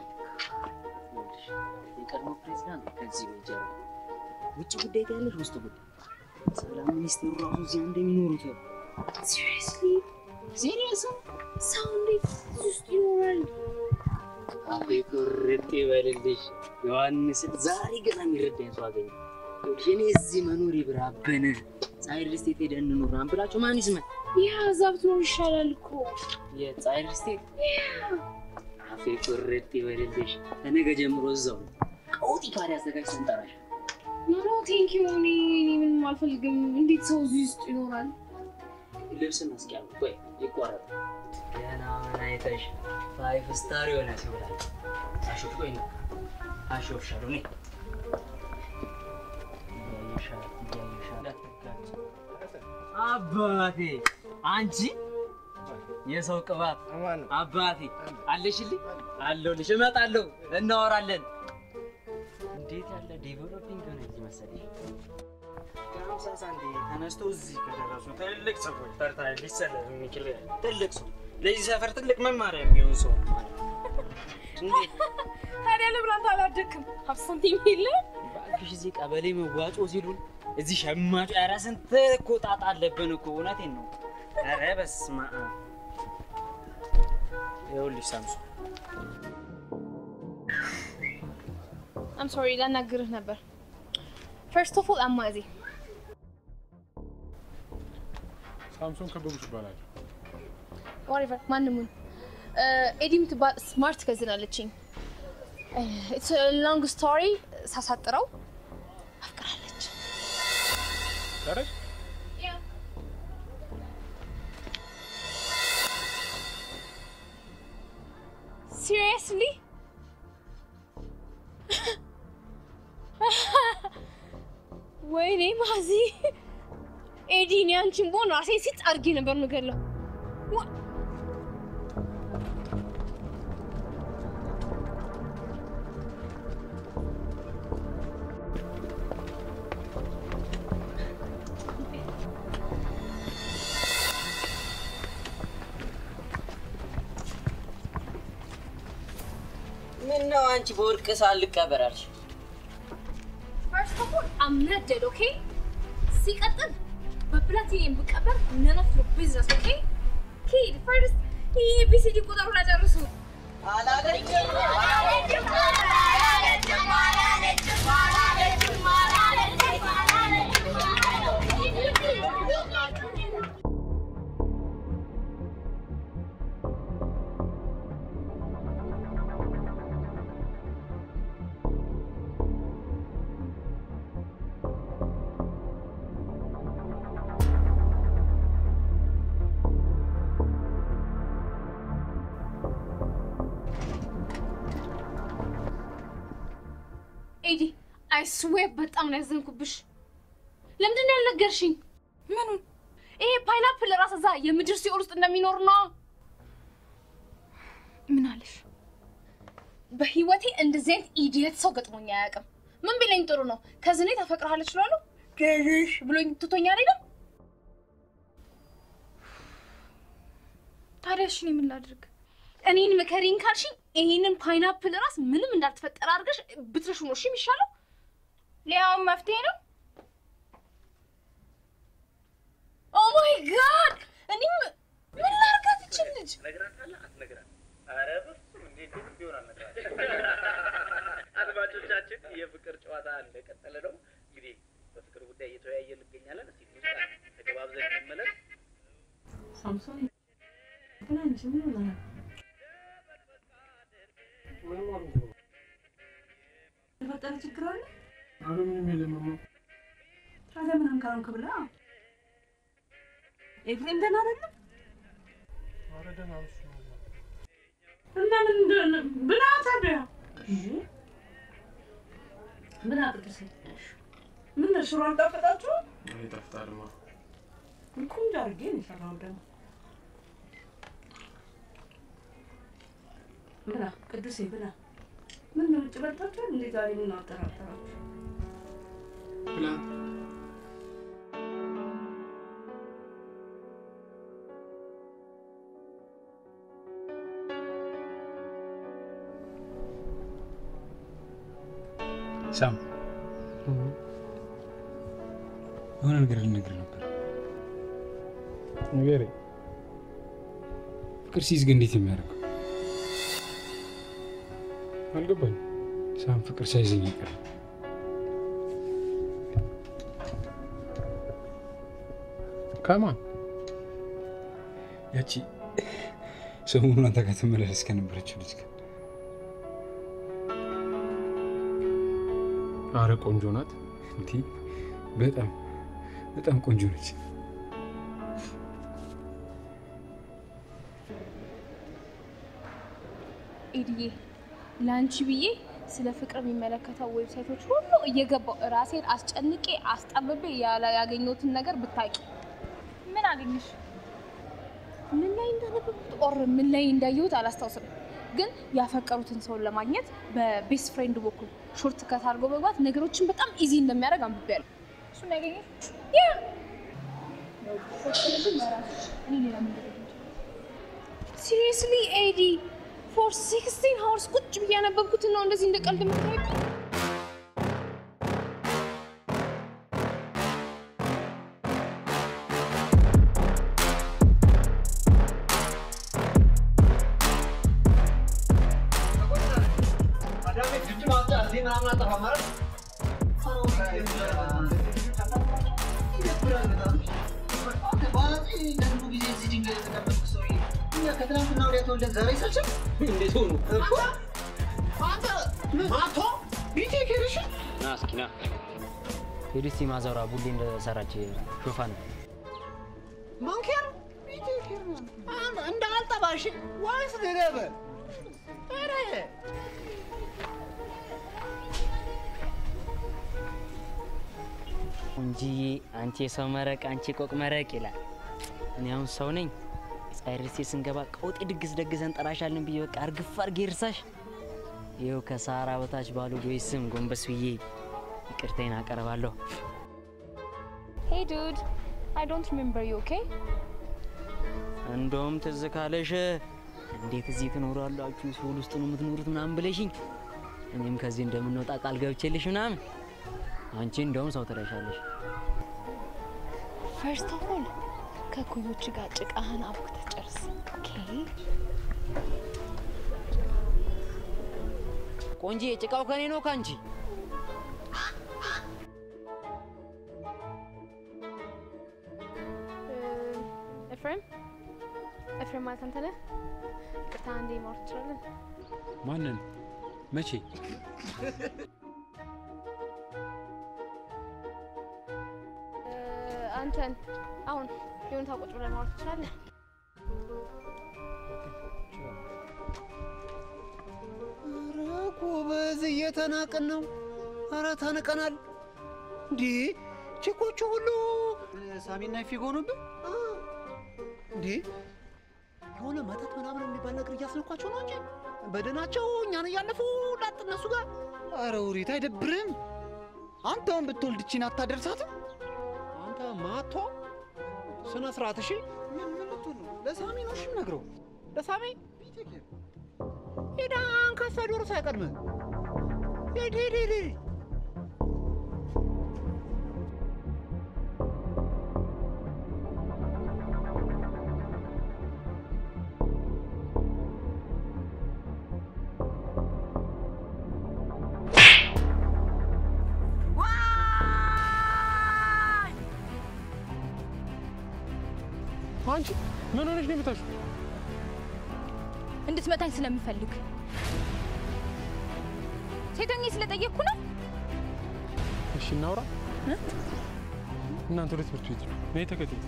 የቀድሞ ፕሬዚዳንት ከዚህ በጀርባ ውጭ ጉዳይ ያለሽ ውስጥ ጉዳይ ሰላም ሚኒስትሩ ራሱ እዚያ እንደሚኖሩት ሲሪየስሊ ሲሪየስ ሰው እንዴት እዚህ ውስጥ ይኖራል? አፌ ቁርጥ ይበልልሽ ዮሐንስን ዛሬ ገና የሚረዳኝ ሰው አገኘ። እኔ እዚህ መኖር ይብራበን ፀሐይ ሪል ስቴት ሄደን እንኑር ምናምን ብላችሁ ማን ይስማል? ያ እዛ ብትኖር ይሻላል እኮ። የፀሐይ ሪል ስቴት አፌ ቁርጥ ይበልልሽ። ከነገ ጀምሮ እዛው ነው። ቀውጢ ካሪ አዘጋጅተን እንጠራሽ። ኖ ቴንክ ዩ። እኔ እኔ ምንም አልፈልግም። እንዴት ሰው እዚህ ውስጥ ይኖራል? ልብስን እስኪያሉ ቆይ ይቆረጥ ገና ምን አይተሽ ፋይፍ ስታር የሆነ ሲውላል አሾፍ ቆይ ነው አሾፍሻለሁ እኔ እያየሻል እያየሻል እንዳትጋጭ አባቴ አንቺ የሰው ቅባት አባቴ አለሽልኝ አለሁልሽ እመጣለሁ እናወራለን እንዴት ያለ ዴቨሎፒንግ ሆነ እዚህ መሰለሽ ከሀምሳ ሳንቲም ተነስተው እዚህ ከደረሱ ትልቅ ሰዎች ተርታ ሊሰለፍ የሚችል ትልቅ ሰው ለዚህ ሰፈር ትልቅ መማሪያ የሚሆን ሰው እንዴት ታዲያ ለምን አንተ አላደግም? ሀብት ሳንቲም የለም? እባክሽ እዚህ ቀበሌ መዋጮ ሲሉን እዚህ ሸማቹ ኧረ ስንት እኮ ጣጣ አለብን እኮ እውነቴን ነው። ኧረ በስመ አብ ይኸውልሽ ሳምሱ አም ሶሪ ላናግርህ ነበር። ፈርስት ኦፍ ኦል አማዜ ሳምሶን ከበቡሽ ይባላል። ዋሬቨር ማንሙን ኤዲ የምትባል ስማርት ከዝን አለችኝ። ኢትስ ሎንግ ስቶሪ ሳሳጥረው አፍቅራለች። ቀረሽ ሲሪየስሊ ወይኔ ማዚ ኤዲ፣ እኔ አንቺን ብሆን ራሴን ሲጥ አድርጌ ነበር የምገለው። ዋ- ምን ነው አንቺ በወርቅ ሳልቀበር አልሽ? ፈርስት ኦፍ ኦል አም ኖት ዴድ ኦኬ። ሲቀጥል በፕላቲኒየም ብቀበር ነን ኦፍ ዮር ቢዝነስ ኦኬ። ኪድ ፈርስት ይሄ ቢሲዲ ቁጥሩን አጨርሱ። ኤዲ አይ ስዌር በጣም ነው ያዘንኩብሽ። ለምንድን ነው ያልነገርሽኝ? ምኑን? ይሄ ፓይናፕል ራስ እዛ የምድር ሲኦል ውስጥ እንደሚኖር ነው። ምን አለሽ? በህይወቴ እንደዚህ አይነት ኢዲየት ሰው ገጥሞኝ አያውቅም። ምን ቢለኝ ጥሩ ነው? ከዝኔ ታፈቅርሃለች እላለሁ። ገዥሽ ብሎኝ ትቶኛ አይደለም። ታዲያ እሺ እኔ ምን ላድርግ? እኔን ምከሪኝ ካልሽኝ ይሄንን ፓይናፕል ራስ ምንም እንዳልተፈጠረ አድርገሽ ብትረሹ ነው እሺ የሚሻለው። ሊያውም መፍትሄ ነው። ኦ ማይ ጋድ! እኔም ምን ላድርጋት ይችል ልጅ ነግራታለህ አትነግራት? ኧረ በፍፁም እንዴት እንዴት ቢሆን አልነግራትም። አድማጮቻችን የፍቅር ጨዋታ እንደቀጠለ ነው። እንግዲህ በፍቅር ጉዳይ እየተወያየ እንገኛለን። እስቲ ሙዚቃ ተገባብዘን እንመለስ። ሳምሶን ትናንሽ ምን ሆነሃል? የተፈጠረ ችግር አለ? ኧረ ምንም የለም እማ። ታዲያ ምን አንካንክ ብላ ኤፍሬም ደህና አይደለም? ኧረ ደህና ነው እሱ ነው። እና ምን እንደሆነ ብላ ታዲያ ምን አቅጥሽ ምን ነው ሽሮ አልጣፈጣችሁ? ኧረ ይጣፍጣልማ። ቆንጆ አድርጌ ነው የሰራሁት ደግሞ ብላ ቅዱሴ ብላ ምን ነው ውጭ በልታችኋል እንዴ ዛሬ ምን አጠራጠራችሁ ብላ ሳም የሆነ ነገር ልነግርህ ነበር። ንገረኝ። ፍቅር ሲይዝ ግን እንዴት የሚያደርገው አልገባኝ። ሳም ፍቅር ሳይዘኝ ይቀር ከማን ያቺ ሰሞኑን አንተ ጋር ትመላለስ ከነበረችው ልጅ ጋር አረ ቆንጆ ናት እንዲ በጣም በጣም ቆንጆ ነች። ኤድዬ ለአንቺ ብዬ ስለ ፍቅር የሚመለከተው ዌብሳይቶች ሁሉ እየገባው ራሴን አስጨንቄ አስጠብቤ ያለ ያገኘሁትን ነገር ብታቂ። ምን አገኘሽ? ምን ላይ እንዳነበብኩት ኦር ምን ላይ እንዳየሁት አላስታውስም፣ ግን ያፈቀሩትን ሰውን ለማግኘት በቤስት ፍሬንድ በኩል ሾርት ከት አድርጎ መግባት ነገሮችን በጣም ኢዚ እንደሚያደርግ አንብቤያለሁ። እሱን ያገኘሽ? ያ ሲሪየስሊ ኤዲ ፎር ሲክስቲን ሀወርስ ቁጭ ብዬ ያነበብኩትን ነው እንደዚህ እንደ ቀልድ የምታይብኝ? ከትናንትና ወዲያ ተወልደን ዛሬ ሰልችም እንዴት ሆኑ እኮ አንተ ማቶ ቢቴ ኬርሽ ና እስኪ ና ሄድስቲ ማዘሯ ቡሌ እንደሰራች ሾፋን ማንኪያ ቢቴ ኬር እንደ አልጠባሽ ወይስ ገገበ ኧረ እንጂዬ አንቺ የሰው መረቅ አንቺ ቆቅ መረቅ ይላል። እኔ አሁን ሰው ነኝ። ፀሐይ ርሴ ስንገባ ቀውጤ ድግስ ደግሰን ጠራሻለን ብዬ በቃ እርግፍ አድርጌ እርሳሽ። ይኸው ከሰሃራ በታች ባሉ ጆይ ስም ጎንበስ ብዬ ይቅርታዬን አቀርባለሁ። ሄይ ዱድ አይ ዶንት ሪሜምበር ዩ ኦኬ እንደውም ትዝ ካለሽ እንዴት እዚህ ትኖራላችሁ ሲኦል ውስጥ ነው የምትኖሩት ምናምን ብለሽኝ እኔም ከዚህ እንደምንወጣ ቃል ገብቼልሽ ምናምን አንቺ እንደውም ሰው ትረሻለሽ። ፈርስት ኦፍ ኦል ከኩዮች ጋር ጭቃህን አቡክተህ ጨርስ። ኦኬ ቆንጂ ጭቃው ከኔ ነው ከአንቺ ኤፍሬም ኤፍሬም ማለት አንተ ነህ? ይቅርታ አንዴ ማውራት ትችላለን? ማንን? መቼ? አንተን አሁን የሆነ ታቆጭ ብለን ማውራት ትችላለን? ኧረ ጎበዝ እየተናቅን ነው። ኧረ ተንቀናል። እንዴ ቺኮቹ ሁሉ ሳሚና ፊጎ ሆኑብን እንዴ? የሆነ መተት ምናምን የሚባል ነገር እያስነኳቸው ነው እንጂ በደናቸው እኛን እያለፉ ላጥ እነሱ ጋር። ኧረ ውሪት አይደብርም? አንተውን ብትወልድ እቺን አታደርሳትም? አንተ ማቶ ስነ ስርዓት እሺ። ምን ምን ልትሆን ነው? ለሳሚ ነው እሺ የምነግረው። ለሳሚ ሄዳ አንካሳ ዶሮ ሳይቀድምህ ሂድ ሂድ ሂድ ሂድ። አንቺ ምን ሆነሽ ነው የምታሹ? እንድትመታኝ ስለምፈልግ ሴቶኝ ስለጠየቅኩ ነው። እሺ እናውራ። እናንተ ወደ ትምህርት ቤት ነው። እኔ ተከተል።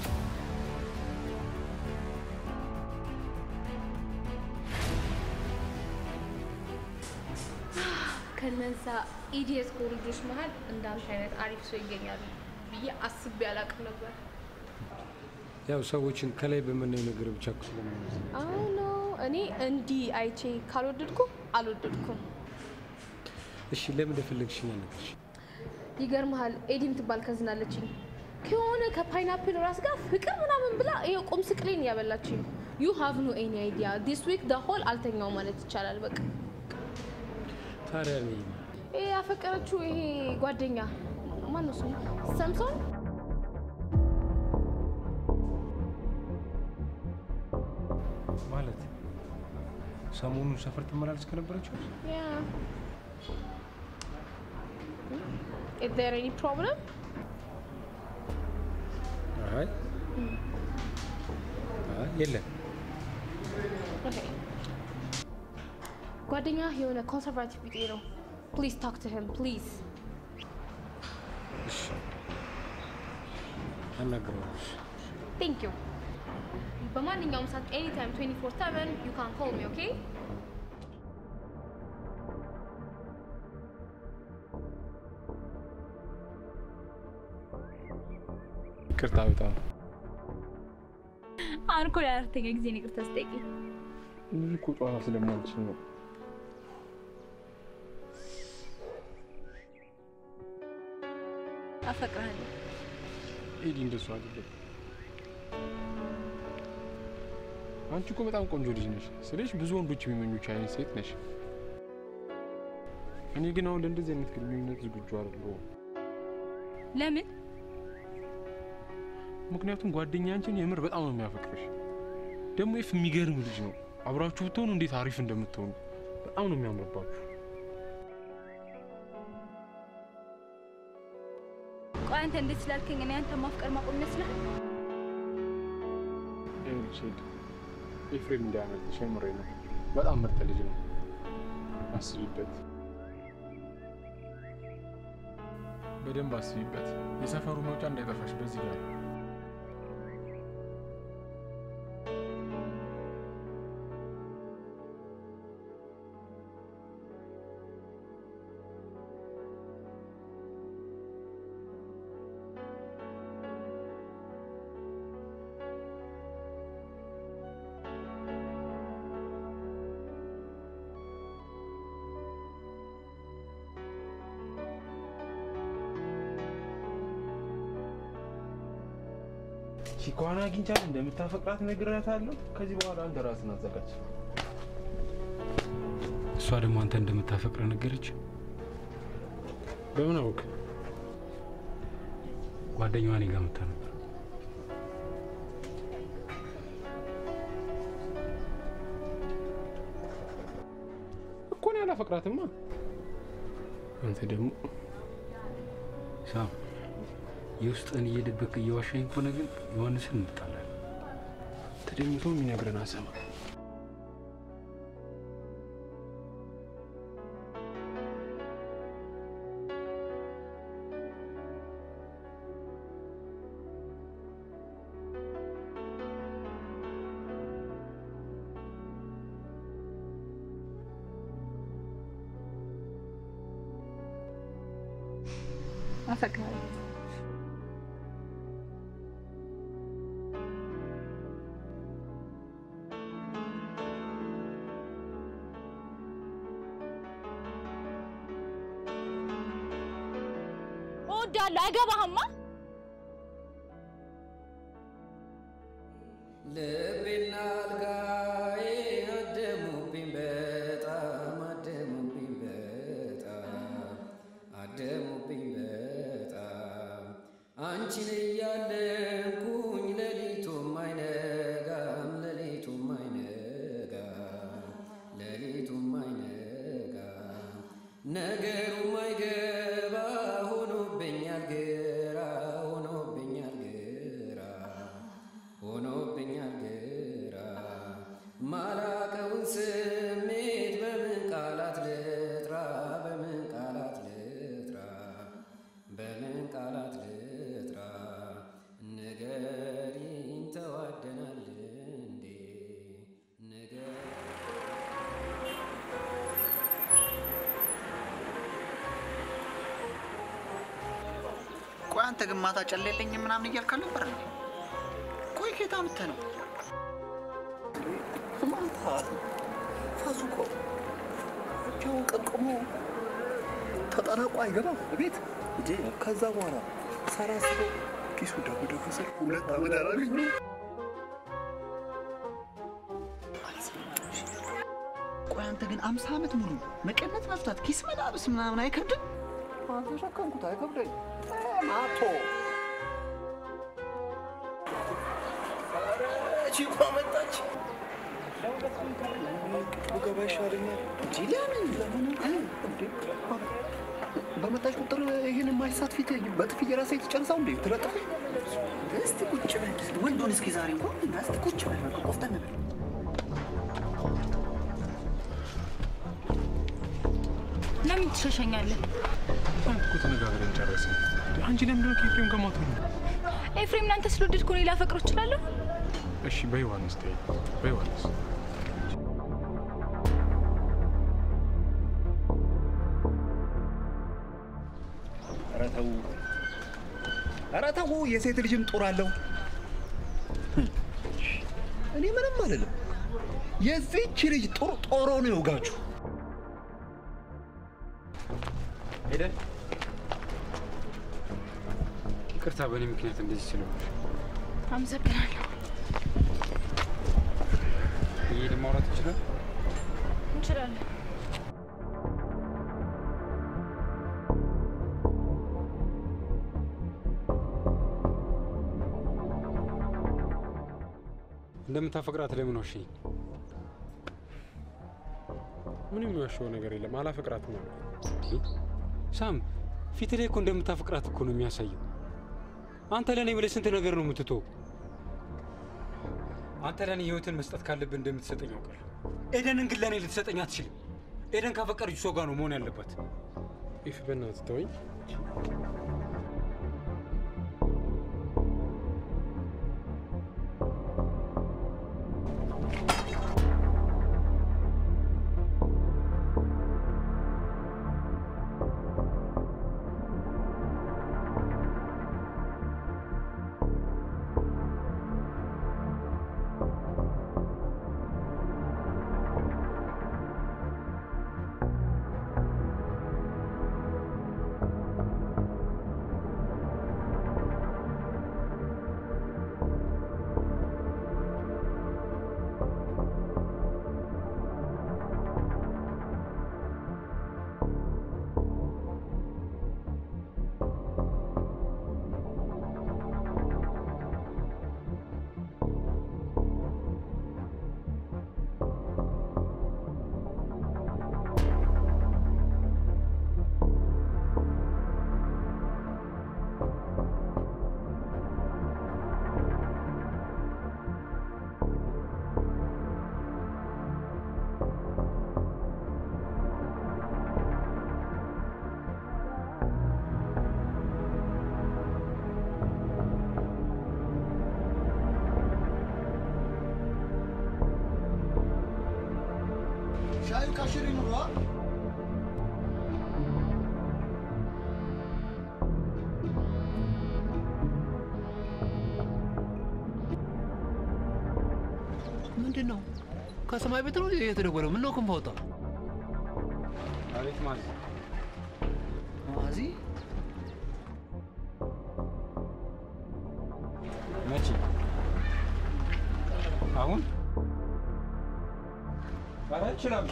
ከነዛ ኢዲየት ልጆች መሀል እንዳንተ አይነት አሪፍ ሰው ይገኛሉ ብዬ አስቤ አላውቅም ነበር። ያው ሰዎችን ከላይ በምናየው ነገር ብቻ እኮ ስለምንመስል አሁን እኔ እንዲህ አይቼ ካልወደድኩ አልወደድኩም። እሺ ለምን እንደፈለግሽኝ አልነገርሽ? ይገርምሃል፣ ኤዲ የምትባል ከዝን አለችኝ ከሆነ ከፓይናፕል ራስ ጋር ፍቅር ምናምን ብላ ይኸው ቁም ስቅሌን እያበላችኝ ነው። ዩ ሃቭ ኖ ኤኒ አይዲያ ዲስ ዊክ ደ ሆል አልተኛው ማለት ይቻላል። በቃ ታዲያ እኔ ይሄ ያፈቀረችው ይሄ ጓደኛ ማነው ስሙ? ሰምሶን ማለት ሰሞኑን ሰፈር ትመላለስ ከነበረችው ያ ኢዝ ዜር ኤኒ ፕሮብለም? አይ አይ፣ የለም ኦኬ ጓደኛ የሆነ ኮንሰርቫቲቭ ቢጤ ነው። ፕሊዝ ታክ ቱ ሂም ፕሊዝ። እሺ አናግረዋለሁ። ቴንክ ዩ። በማንኛውም ሰዓት ኤኒ ታይም 24 7 ዩ ካን ኮል ሚ ኦኬ። ይቅርታ በጣም አሁን እኮ ለአራተኛ ጊዜ ነው ይቅርታ ስጠይቂኝ። ብዙ እኮ ጨዋታ ስለማልችል ነው። አፈቅርሃለሁ። ኤዲ እንደሱ አይደለም። አንቺ እኮ በጣም ቆንጆ ልጅ ነሽ ስልሽ ብዙ ወንዶች የሚመኙች አይነት ሴት ነሽ። እኔ ግን አሁን ለእንደዚህ አይነት ግንኙነት ዝግጁ አይደለሁም። ለምን? ምክንያቱም ጓደኛ አንቺን የምር በጣም ነው የሚያፈቅርሽ። ደግሞ ይፍ የሚገርም ልጅ ነው። አብራችሁ ብትሆኑ እንዴት አሪፍ እንደምትሆኑ በጣም ነው የሚያምርባችሁ። ቆይ አንተ እንዴት ስላልከኝ እኔ አንተ ማፍቀር ማቆም ይመስላል? ይኸውልሽ ሄድ ኤፍሬም እንዳያመልጥሽ የምሬ ነው። በጣም ምርጥ ልጅ ነው። አስቢበት፣ በደንብ አስቢበት። የሰፈሩ መውጫ እንዳይጠፋሽ በዚህ ጋር ነው። ቺኳን አግኝቻት እንደምታፈቅራት ነግሬያታለሁ። ከዚህ በኋላ አንተ ራስን አዘጋጅ። እሷ ደግሞ አንተ እንደምታፈቅረ ነገረች። በምን አወቅ? ጓደኛዋ እኔ ጋር መታ ነበር። እኮ እኔ አላፈቅራትማ። አንተ ደግሞ ሳም የውስጥን እየደበቅ እየዋሻኝ ከሆነ ግን ዮሐንስን እንጣላለን። ተደኝቶ የሚነግረን አሰማ አፈቅርሃለሁ። እወዳለሁ። አይገባህማ? ልቤና አልጋዬ አደሙብኝ በጣም አደሙብኝ በጣም አደሙብኝ በጣም አንቺን እያለንኩኝ ሌሊቱም አይነጋም ሌሊቱም አይነጋም ሌሊቱም አይነጋም ነገሩም አይገባ ሆኖብኛል ግራ ሆኖብኛል ግራ ሆኖብኛል ግራ ማላቀውን ስሜት በምን ቃላት ልጥራ በምን ቃላት ልጥራ በምን ቃላት ልጥራ ንገሪኝ ተዋደናል እንዴ ንገ ቆይ አንተ ግን ማታ ጨሌለኝ ምናምን እያልክ ነበር እንዴ? ቆይ ኬታ ምተ ነው ማታ ፋዙኮ ብቻውን ቀቅሞ ተጠናቆ አይገባም ቤት ከዛ በኋላ ሳላስበው ኪሱ ደጉ ደጉ ስል ሁለት ዓመት አላገኘ ቆይ አንተ ግን አምሳ ዓመት ሙሉ መቀነት መፍታት ኪስ መላብስ ምናምን አይከብድም? ተሸከምኩት አይከብደኝ ማቶ ቺኳ መጣች ገባ ይሻለኛል እንጂ ለምን ለምን እንዴ በመጣች ቁጥር ይህን የማይሰ ሰዓት ፊት በጥፊ የራሴ የተጨርሰው እንዴ ትለጥፍ እስቲ ቁጭ በል ወንዱን እስኪ ዛሬ እንኳን እስቲ ቁጭ በል በቃ ቆፍጠን በል ለምን ትሸሸኛለህ? አንተ እኮ ተነጋግረን ጨረስን። አንቺ ለምንድን ነው ከኤፍሬም ጋር ማትሆኚ? ኤፍሬም ላንተ ስለወደድኩ እኔ ላፈቅረው እችላለሁ? እሺ በዮሐንስ ተይ፣ በዮሐንስ ኧረ ተው ኧረ ተው የሴት ልጅም ጡር አለው እኔ ምንም አልልም የዚህች ልጅ ጡር ጦሮ ነው ይውጋችሁ ሄደን ይቅርታ በእኔ ምክንያት እንደዚህ ስለሆንሽ። አመሰግናለሁ። እየሄድን ማውራት ይችላል? እንችላለን። እንደምታፈቅራት ለምን ዋሸኝ? ምንም የሚዋሸው ነገር የለም። አላፈቅራትም አልኩ። ሳም ፊት ላይ እኮ እንደምታፈቅራት እኮ ነው የሚያሳየው። አንተ ለእኔ ብለህ ስንት ነገር ነው የምትተው። አንተ ለእኔ ህይወትን መስጠት ካለብህ እንደምትሰጠኝ አውቃለሁ። ኤደንን ግን ለእኔ ልትሰጠኝ አትችልም። ኤደን ካፈቀረች ሰው ጋር ነው መሆን ያለባት። ኢፍ በእናትህ ተወኝ። ሻዩ ካሽሪ ኑሯ ምንድን ነው ከሰማይ ቤት ነው የተደወለው ምን ነው ክንፍ አወጣ አቤት ማዚ ማዚ መቼ አሁን ኧረ እችላለሁ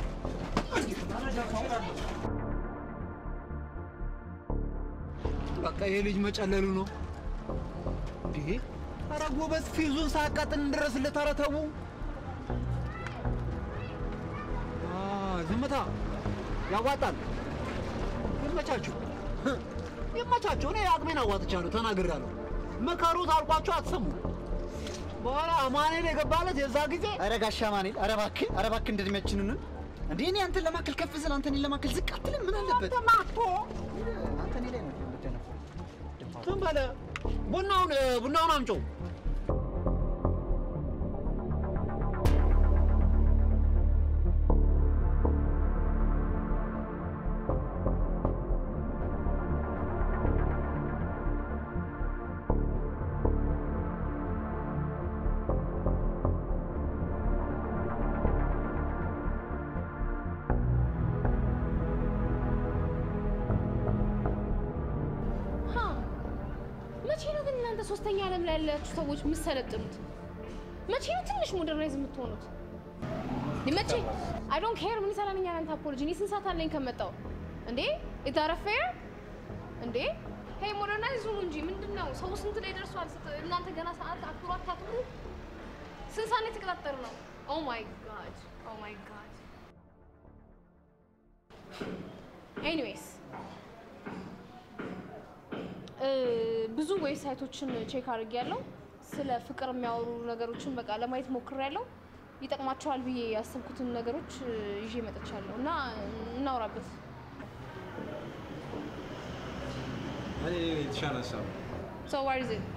በቃ ይሄ ልጅ መጨለሉ ነው እንዴ ኧረ ጎበዝ ፊዙን ሳያቃጥል እንድረስለት ኧረ ተው አ፣ ዝምታ ያዋጣል ይመቻችሁ ይመቻችሁ እኔ አቅሜን አዋጥቻለሁ ተናግሬያለሁ ምከሩት አልኳችሁ አትሰሙ በኋላ አማኔን የገባለት የዛ ጊዜ ኧረ ጋሻ ማኔል ኧረ እባክህ ኧረ እባክህ እንደ እድሜያችን ነን እንዴ እኔ አንተን ለማከል ከፍ ስል አንተ እኔን ለማከል ዝቅ አትልም ምን አለበት ማቶ አንተ እኔ ላይ ነው የምትደነፋው ዝም በለ ቡናውን ቡናውን አምጪው ሀ መቼ ነው ግን እናንተ ሶስተኛ ዓለም ላይ ያላችሁ ሰዎች የምትሰለጥኑት? መቼ ነው ትንሽ ሞደርናይዝ የምትሆኑት? መቼ አይ ዶንት ኬር ምን ይሰራልኛል እናንተ አፖሎጂ። እኔ ስንት ሰዓት አለኝ ከመጣው እንዴ ኢታረፈ እንዴ ሄይ ሞደርናይዝ ሁኑ እንጂ ምንድን ነው ሰው ስንት ላይ ደርሷል? ስት- እናንተ ገና ሰዓት አክብሮ አታክብሩ። ስንት ሰዓት ላይ የተቀጣጠሩ ነው? ኦ ማይ ጋድ ኦ ማይ ጋድ እ፣ ብዙ ዌብሳይቶችን ቼክ አድርጌያለሁ። ስለ ፍቅር የሚያወሩ ነገሮችን በቃ ለማየት ሞክሬያለሁ። ይጠቅማቸዋል ብዬ ያሰብኩትን ነገሮች እ፣ ይዤ መጥቻለሁ እና እናውራበት። እኔ የተሻለ ሀሳብ ነው። So what is it?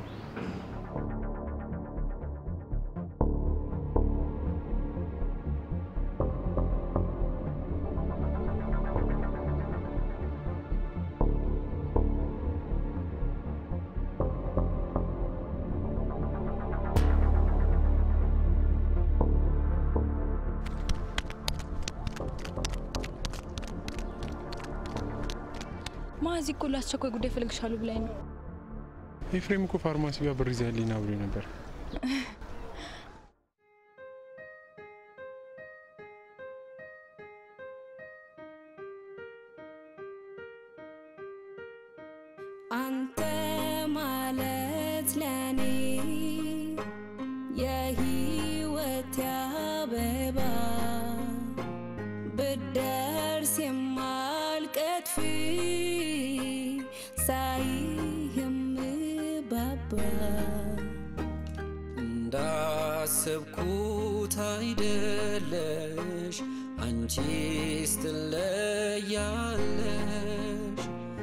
ማዚ እኮ ለአስቸኳይ ጉዳይ እፈልግሻለሁ ብላኝ ነው። ኤፍሬም እኮ ፋርማሲ ጋር ብር ይዘህልኝ ና ብሎኝ ነበር። አንተ ማለት ለኔ የህይወት አበባ ብደርስ የማልቀጥፍ ሳይህ የምባባ እንዳሰብኩት አይደለሽ አንቺስ ትለያለሽ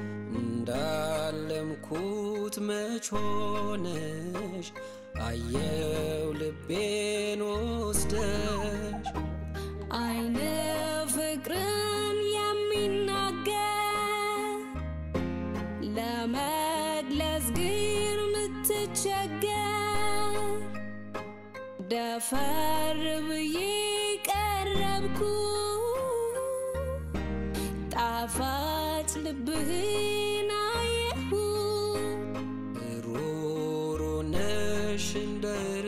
እንዳለምኩት መች ሆነሽ አየው ልቤን ወስደሽ አይነ ፍቅርን የሚናገር ለመግለጽ ግን ምትቸገር ደፈር ብዬ ቀረብኩ ጣፋጭ ልብህን አየሁ ሩሩ ነሽ እንደር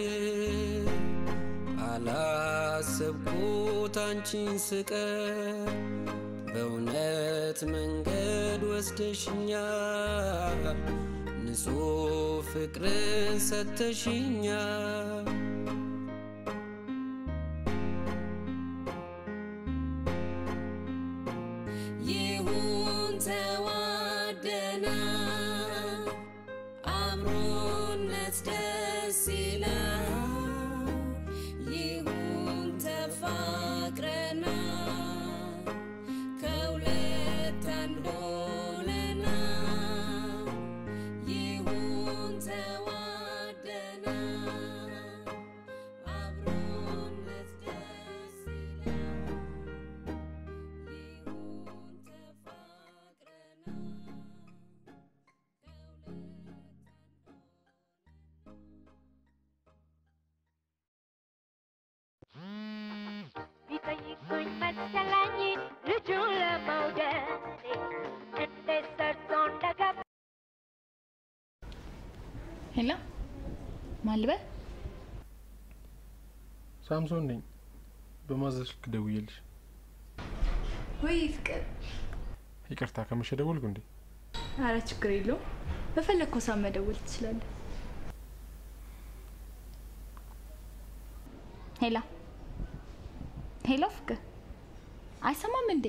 አላሰብኩት አንቺን ስቀር በእውነት መንገድ ወስደሽኛል ንጹሕ ፍቅርን ሰተሽኛል ይሁን ተዋደና አብሮነት ደስ ይላል ይሁን ተፋቅረና ከሁለት አንድ ሆነና ይሁን ተዋደና አብሮነት ደስ ይላል ቢጠይቁኝ መሰለኝ ልጁን ለመውደድ እንዴት ሰርቶ እንደገባ ሄሎ ማን ልበል? ሳምሶን ነኝ። በማዘዝ ስልክ ደውዬልሽ። ወይ ፍቅር። ይቅርታ ከመሸ ደወልኩ እንዴ? አረ ችግር የለውም። በፈለግከው ሰዓት መደወል ትችላለህ። ሄሎ ሄሎ፣ ፍቅር አይሰማም እንዴ?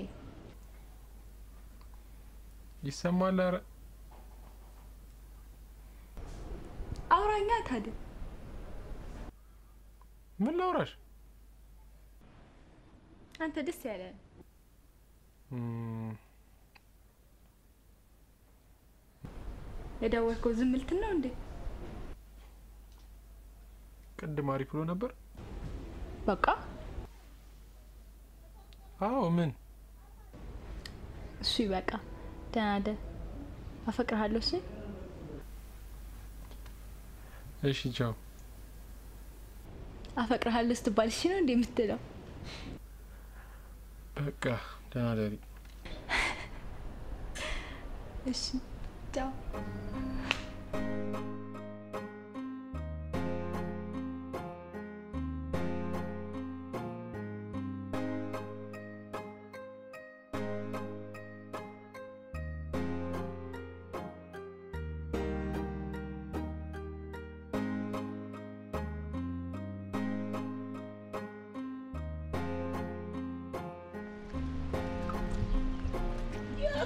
ይሰማል? ኧረ አውራኛ ታዲያ። ምን ላውራሽ? አንተ ደስ ያለ እም፣ የደወልከው ዝም ልትል ነው እንዴ? ቅድም አሪፍ ብሎ ነበር። በቃ አዎ። ምን እሱ ይበቃ። ደህና ደር። አፈቅርሃለሁ። እሺ እሺ፣ ቻው። አፈቅርሃለሁ ስትባል እሺ ነው እንዴ የምትለው? በቃ ደህና ደሪ። እሺ ቻው።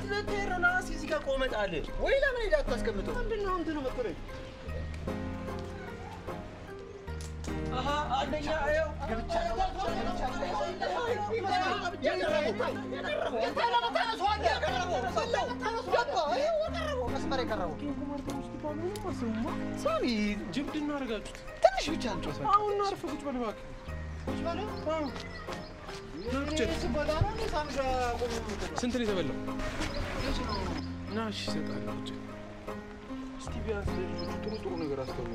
ልትሄድ ነው? ና እስኪ እዚህ ጋር ቆመህ ጣል። ወይ ለምን ሄደህ አታስቀምጠው? ምንድን ነው እንትን የምትለኝ? አሀ፣ አንደኛ ይኸው ገብቻለሁ፣ ሳሚ ጅብድ እናደርጋችሁት ትንሽ ብቻ እንጨዋታለን። አሁን አርፈህ ቁጭ በል እባክህ። ስንት ነው የተበላው? ና እሺ፣ እሰጥሃለሁ። ቁጭ እስቲ ቢያንስ ለልጆቹ ጥሩ ጥሩ ነገር አስተውሉ።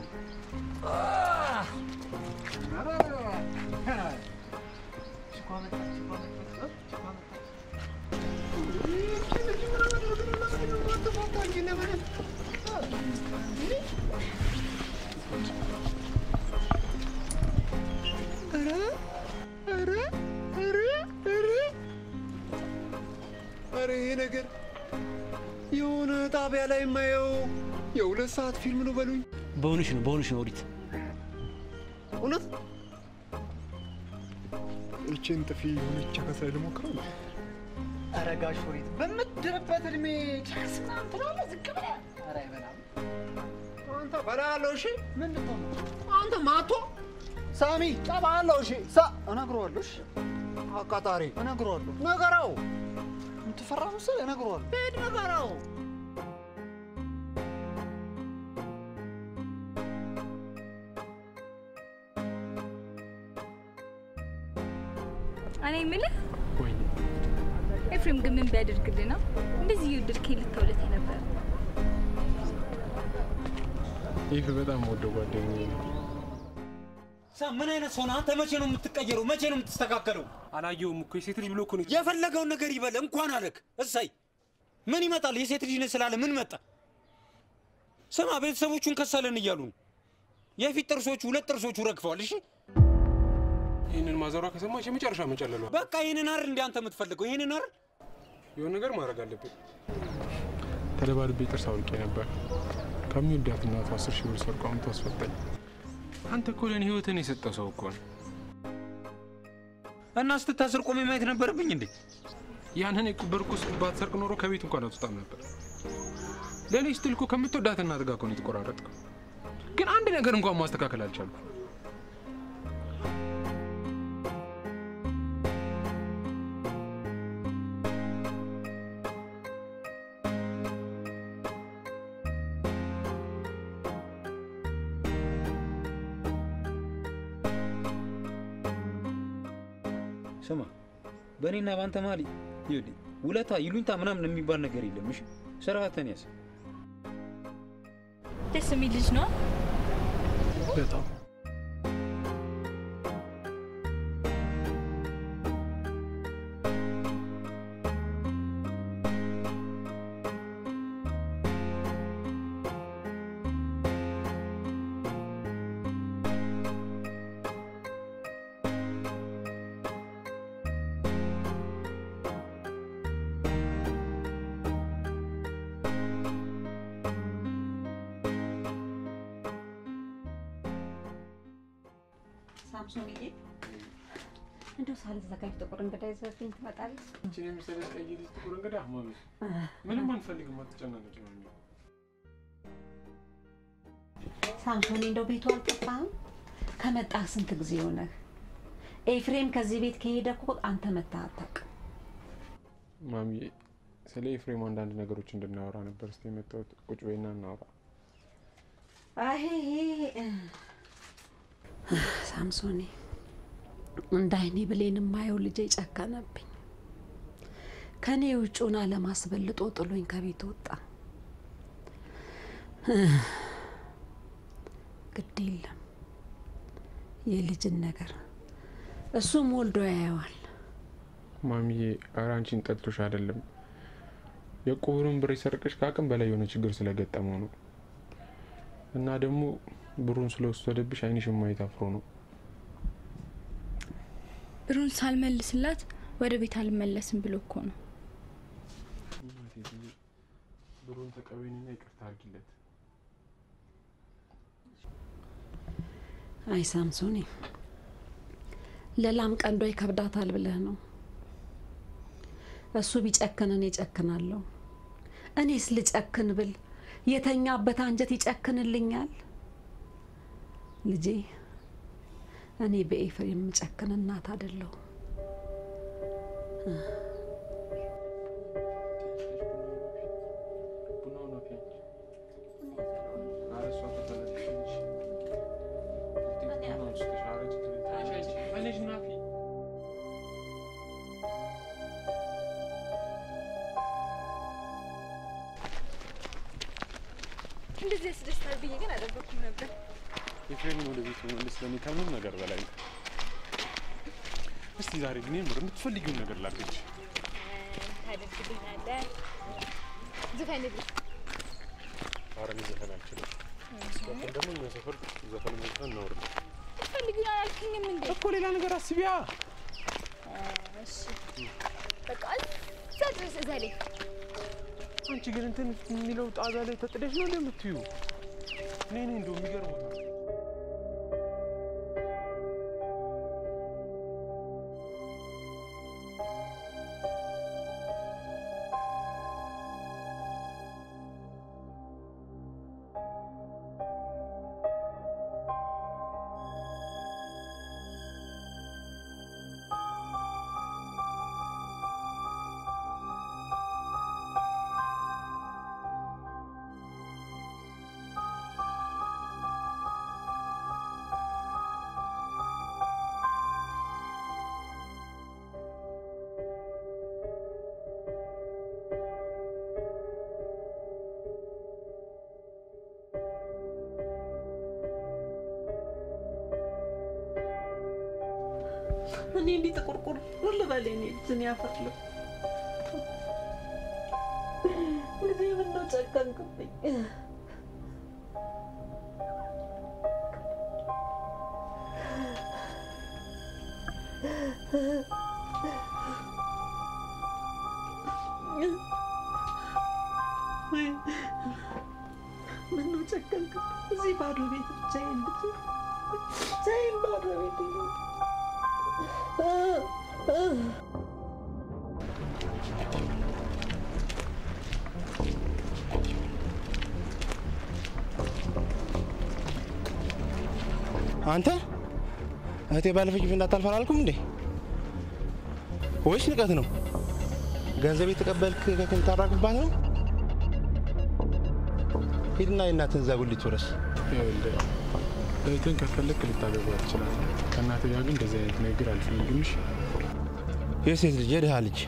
ኧረ ይሄ ነገር የሆነ ጣቢያ ላይ የማየው የሁለት ሰዓት ፊልም ነው በሉኝ። በሆንሽ ነው በሆንሽ ነው ኦዲት እውነት ይችን ጥፊ የሆነች ከሳይ ልሞክረው ነው። ኧረ ጋሽ ኦሪት በምትድርበት እድሜ ቻንስ ምናምን ትላለህ ዝቅ ብለህ። ኧረ አይበላም። አንተ በላለሁ። እሺ ምንድን ነው አንተ ማቶ ሳሚ ጠባለሁ። እሺ ሳ እነግረዋለሁ። እሺ አቃጣሪ እነግረዋለሁ። ነገራው የምትፈራ መሰለህ? እነግረዋለሁ። ሂድ ነገራው። እኔ የምልህ ኤፍሬም ግን ምን ቢያደርግልህ ነው እንደዚህ እየወደድከኝ ልተውለት የነበረ? ይህ በጣም ወደው ጓደኛዬ ነው። ሳ ምን አይነት ሰው ነህ አንተ? መቼ ነው የምትቀየረው? መቼ ነው የምትስተካከለው? አላየውም እኮ የሴት ልጅ ብሎ እኮ ነው የፈለገውን ነገር ይበል። እንኳን አለክ እሰይ። ምን ይመጣል? የሴት ልጅ ነህ ስላለ ምን መጣ? ስማ፣ ቤተሰቦቹን ከሰለን እያሉ ነው። የፊት ጥርሶቹ ሁለት ጥርሶቹ ረግፈዋል። እሺ ይህንን ማዘሯ ከሰማች የመጨረሻ መጨለሏ። በቃ ይህንን አይደል እንደ አንተ የምትፈልገው? ይህንን አይደል? የሆነ ነገር ማድረግ አለብን። ተደባድቤ ጥርስ አውልቄ ነበር። ከሚወዳት እናቱ አስር ሺህ ብር ሰርቆ አምጥቶ አስፈታኝ። አንተ እኮ ለእኔ ህይወትን የሰጠው ሰው እኮ ነው። እና ስትታስር ቆሜ ማየት ነበረብኝ እንዴ? ያንን የቁበርኩ ውስጥ ባትሰርቅ ኖሮ ከቤት እንኳን አትወጣም ነበር። ለእኔ ስትል እኮ ከምትወዳት እናት ጋር እኮ ነው የተቆራረጥከው። ግን አንድ ነገር እንኳን ማስተካከል አልቻልኩም። ስማ በእኔና በአንተ መሀል ይኸውልህ ውለታ ይሉኝታ ምናምን የሚባል ነገር የለም። እሺ ስርዓትህን ያዝ። ደስ የሚል ልጅ ነው። በጣም ሳምሶንዬ እንደው ሳልዘጋጅ ጥቁር እንግዳ ይዘህልኝ ትመጣለህ? አንቺን የመሰለች ቀይ ልጅ ጥቁር እንግዳ ማሚ፣ ምንም አንፈልግም፣ አትጨናነቂ ማሚ። ሳምሶኔ እንደው ቤቱ አልጠፋህም? ከመጣህ ስንት ጊዜ ሆነህ? ኤፍሬም ከዚህ ቤት ከሄደ እኮ አንተ መተህ አታውቅም። ማሚ፣ ስለ ኤፍሬም አንዳንድ ነገሮች እንድናወራ ነበር እስኪ የመጣሁት። ቁጭ በይና እናወራ። አሄ ሳምሶኔ እንደ አይኔ ብሌን የማየው ልጄ ጨከነብኝ። ከኔ ውጩን አለማስበልጦ ጥሎኝ ከቤት ወጣ። ግድ የለም የልጅን ነገር እሱም ወልዶ ያየዋል። ማሚዬ፣ ኧረ አንቺን ጠልቶሽ አይደለም። የቁብሩን ብር የሰረቀሽ ከአቅም በላይ የሆነ ችግር ስለገጠመው ነው። እና ደግሞ ብሩን ስለወሰደብሽ አይንሽን ማየት አፍሮ ነው። ብሩን ሳልመልስላት ወደ ቤት አልመለስም ብሎ እኮ ነው። ብሩን ተቀበይንና ይቅርታ አድርጊለት። አይ ሳምሶኔ፣ ለላም ቀንዷ ይከብዳታል ብለህ ነው። እሱ ቢጨክን እኔ እጨክናለሁ። እኔስ ልጨክን ብል የተኛበት አንጀት ይጨክንልኛል? ልጄ እኔ በኤፍሬም የምጨክን እናት አይደለሁም። እንደዚህ ያስደስታል ብዬ ግን አልጠበኩም ነበር። ኤፍሬምን ወደ ቤት መመለስ ለእኔ ከምንም ነገር በላይ ነው። እስቲ ዛሬ ግን የምር የምትፈልጊውን ነገር ላድርግልሽ። ታደርግልኛለህ? ዝፈንልኝ። ኧረ እኔ ዘፈን አልችልም። ዘፈን ደግሞ እኛ ሰፈር ዘፈን መዝፈን ነውር ነው ፈልጊውን አላልክኝም እንዴ? እኮ ሌላ ነገር አስቢያ። እሺ በቃ እዛ ድረስ እዛ ላይ አንቺ ግን እንትን የሚለው ጣዛ ላይ ተጥደሽ ነው እንደምትዩ እኔ እኔ እንደው የሚገርመው እኔ እንዲህ ጥቁርቁር ልበል የኔ ልጅ እኔ አፈርለሁ ልጄ ምነው ጨከንክብኝ? ወይ ምነው ጨከንክብኝ? እዚህ ባዶ ቤት ብቻዬን ልጅ ብቻዬን ባዶ ቤት አንተ እህቴ ባለፈች እንዳታልፍ አላልኩም እንዴ? ወይስ ንቀት ነው? ገንዘብ የተቀበልክ ከክን ታራግባት ነው? ሂድና የእናትህን እዛ ጉሊት ውረስ። ይኸውልህ እህትን ከፈለክ ልታገባ ትችላለህ። ከእናትህ ጋር ግን እንደዚህ አይነት ንግግር አልፈልግም። እሺ? የሴት ልጅ የድሃ ልጅ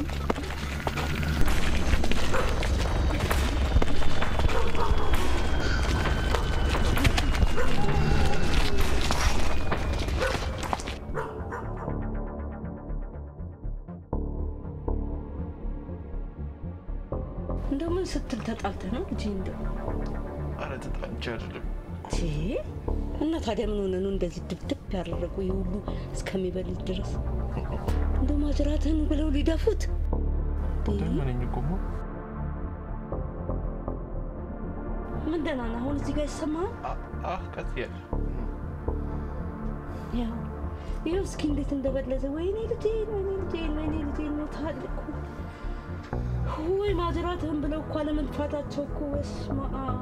እንደው ምን ስትል ተጣልተህ ነው ልጄ? እንደው ኧረ ተጣልቼ አይደለም። ቺ እና ታዲያ ምን ሆነ ነው እንደዚህ ድብድብ ያደረጉ ይህ ሁሉ እስከሚበልጥ ድረስ እንደው ማጅራትህን ብለው ሊደፉት ደመነኝ እኮ እማ። ምን ደህና ነህ? አሁን እዚህ ጋር ይሰማሃል? አህ ቀጥ ያለ ያው ይኸው እስኪ እንዴት እንደበለዘ ወይኔ ልጄን፣ ወይኔ ልጄን፣ ወይኔ ልጄን ነው ታልኩ ወይ ማጅራትህን ብለው እኮ አለመንፋታቸው እኮ በስመ አብ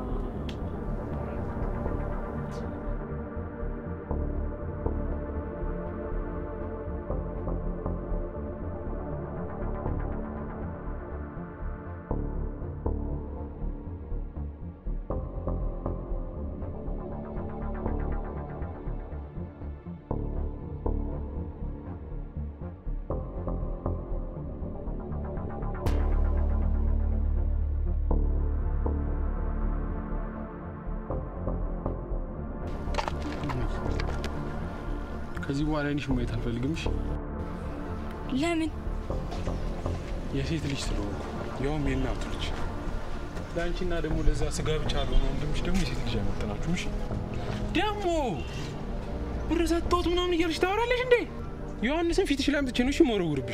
ከዚህ በኋላ አይንሽ ማየት አልፈልግም። እሺ? ለምን? የሴት ልጅ ስለሆንኩ ያውም የእናቱ ልጅ ለአንቺና ደግሞ ለዛ ስጋ ብቻ ለሆነ ወንድምሽ ደግሞ የሴት ልጅ አይመጥናችሁም። እሺ? ደግሞ ብር ሰጥቶት ምናምን እያልሽ ታወራለሽ እንዴ? ዮሐንስን ፊትሽ ላይ አምጥቼ ነው እሺ የምወረውርብሽ።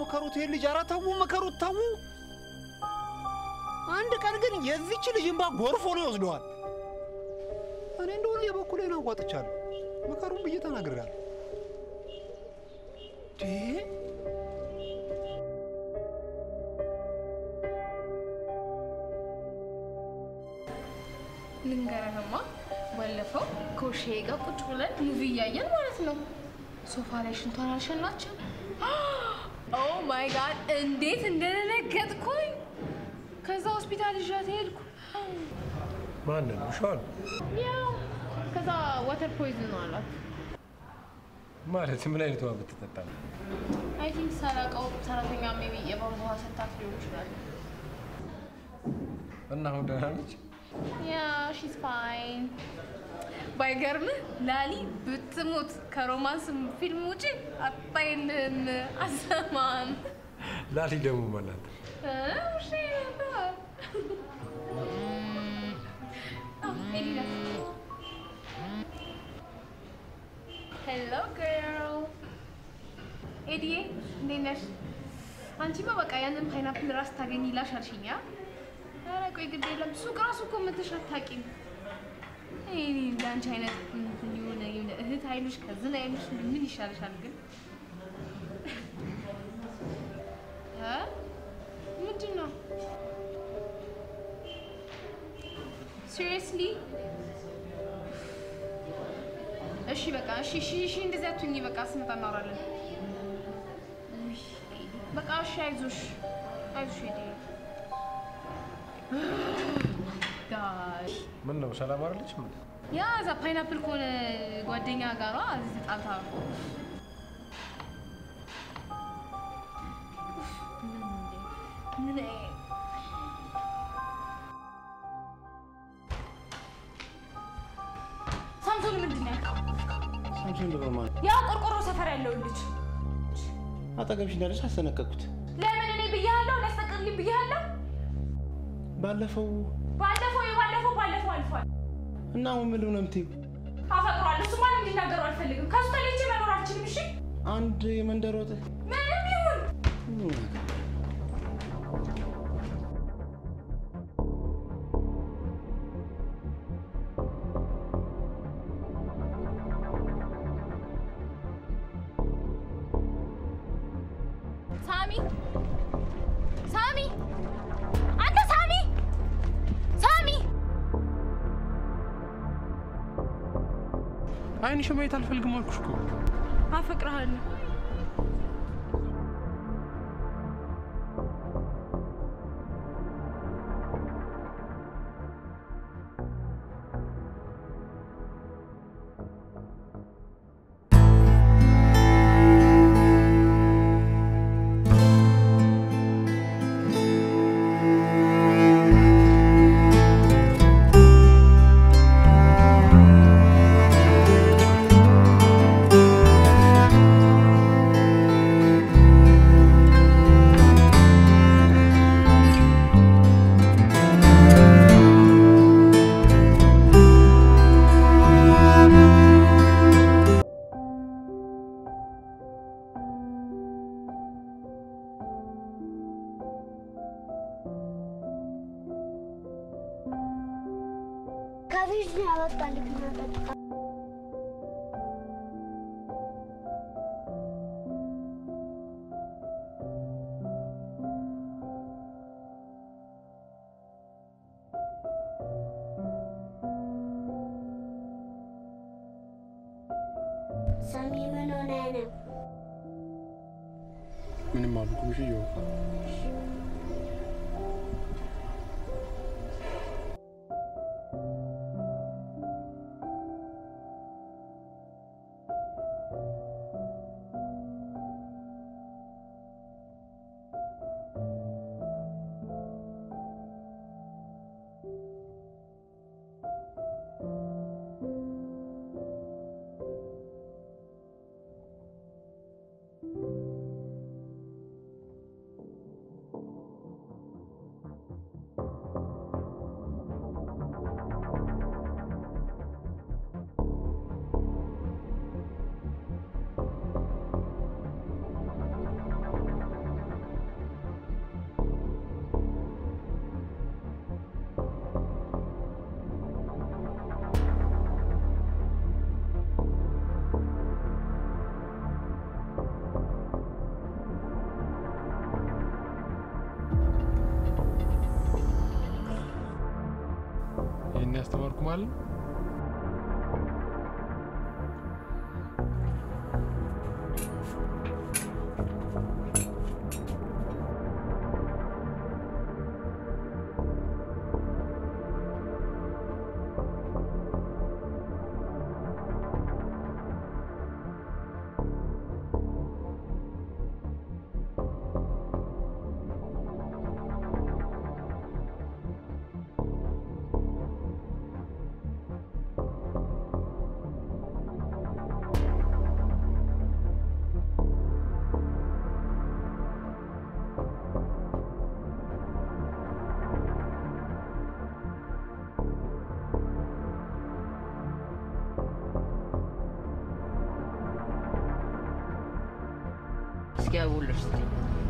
ምከሩት ይሄን ልጅ። ኧረ ተዉ ምከሩት፣ ተዉ። አንድ ቀን ግን የዚች ልጅ እንባ ጎርፎ ነው ይወስደዋል። እኔ እንደሆነ የበኩሌን አዋጥቻለሁ። ምከሩን ብዬ ተናግሬያለሁ። እንዴ! ልንገረህማ ባለፈው ከውሼ ጋር ቁጭ ብለን ሙቪ እያየን ማለት ነው። ሶፋ ላይ ሽንቷን አልሸናችም። ኦ ማይ ጋድ እንዴት እንደደነገጥኩኝ። ከዛ ሆስፒታል ይዣት ሄድኩ። ማንን? ውሻዋን? ያው ከዛ ዋተር ፖይዝን ነው አላት። ማለት ምን አይነት ውሃ ብትጠጣ ነው? አይ ቲንክ ሳላውቀው ሰራተኛ ሜቢ የቧንቧ ውሃ ሰታት ሊሆን ይችላል። እና አሁን ደህና ነች? ያ ሺዝ ፋይን። ባይገርምህ ላሊ ብትሞት ከሮማንስ ፊልም ውጪ አታይልህም፣ አሰማም። ላሊ ደግሞ ማናት? እ ውሼ ነበር። ኦ፣ ኤዲ ናት። ሄሎ ገርል ኤዲዬ፣ እንዴት ነሽ? አንቺማ በቃ ያንን ፓይናፕል ራስ ታገኝ ይላሽ አልሽኛ። ኧረ ቆይ ግድ የለም ሱቅ ራሱ እኮ መተሽ አታውቂም። እኔ እንደ አንቺ አይነት እንትን የሆነ የሆነ እህት አይሉሽ ከዝን አይሉሽ ምን ይሻልሻል ግን? እ ምንድን ነው ሲሪየስሊ? እሺ በቃ እሺ እሺ እሺ እንደዚያ አትሁኚ። በቃ ስመጣ እናወራለን። ውይ፣ በቃ እሺ አይዞሽ አይዞሽ ሄዴ ጋሽ ምን ነው ሰላም አይደለች? ምን ያ እዛ ፓይናፕል ከሆነ ጓደኛ ጋሯ እዚህ ተጣልታ ምን ሳምሶን ምንድን ነው ያልከው? ሳምሶን ደግሞ ማለት ያ ቆርቆሮ ሰፈር ያለውን ልጅ አጠገብሽ እንዳለች አስጠነቀቅኩት። ለምን እኔ ብያለሁ? ሊያስጠቅልኝ ብያለሁ? ባለፈው ባለፈው የባለፈው ባለፈው አልፏል። እና አሁን ምን ነው የምትይው? አፈቅሯል። እሱ ማንም እንዲናገሩ አልፈልግም። ከሱ ተለይቼ መኖር አልችልም። እሺ አንድ የመንደር ወጥ ምንም ይሁን ሳሚ ሳሚ አንተ ሳሚ ሳሚ አይንሽ ማየት አልፈልግም አልኩሽ እኮ። አፈቅርሃለሁ ከፍሪጅ ነው ያወጣልኝ መጠጥ። ሳሚ ምን ሆነ ነው? ምንም አልኩም። እሺ እየው ማለት ነው? እስኪ አቡልሽ ስጠኝ።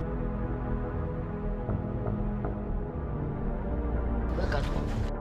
በቃ ተው።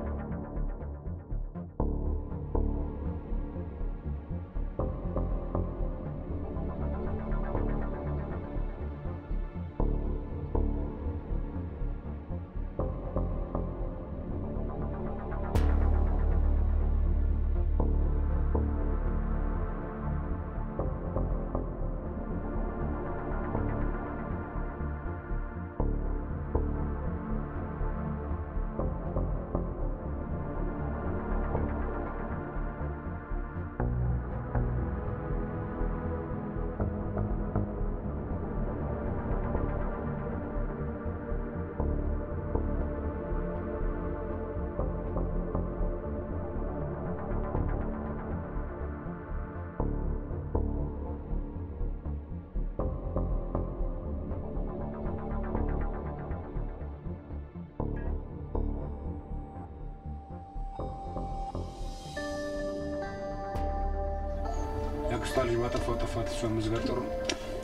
የአክስቷ ልጅ ባጠፋው ጥፋት እሷ መዝጋት ጥሩ ነው።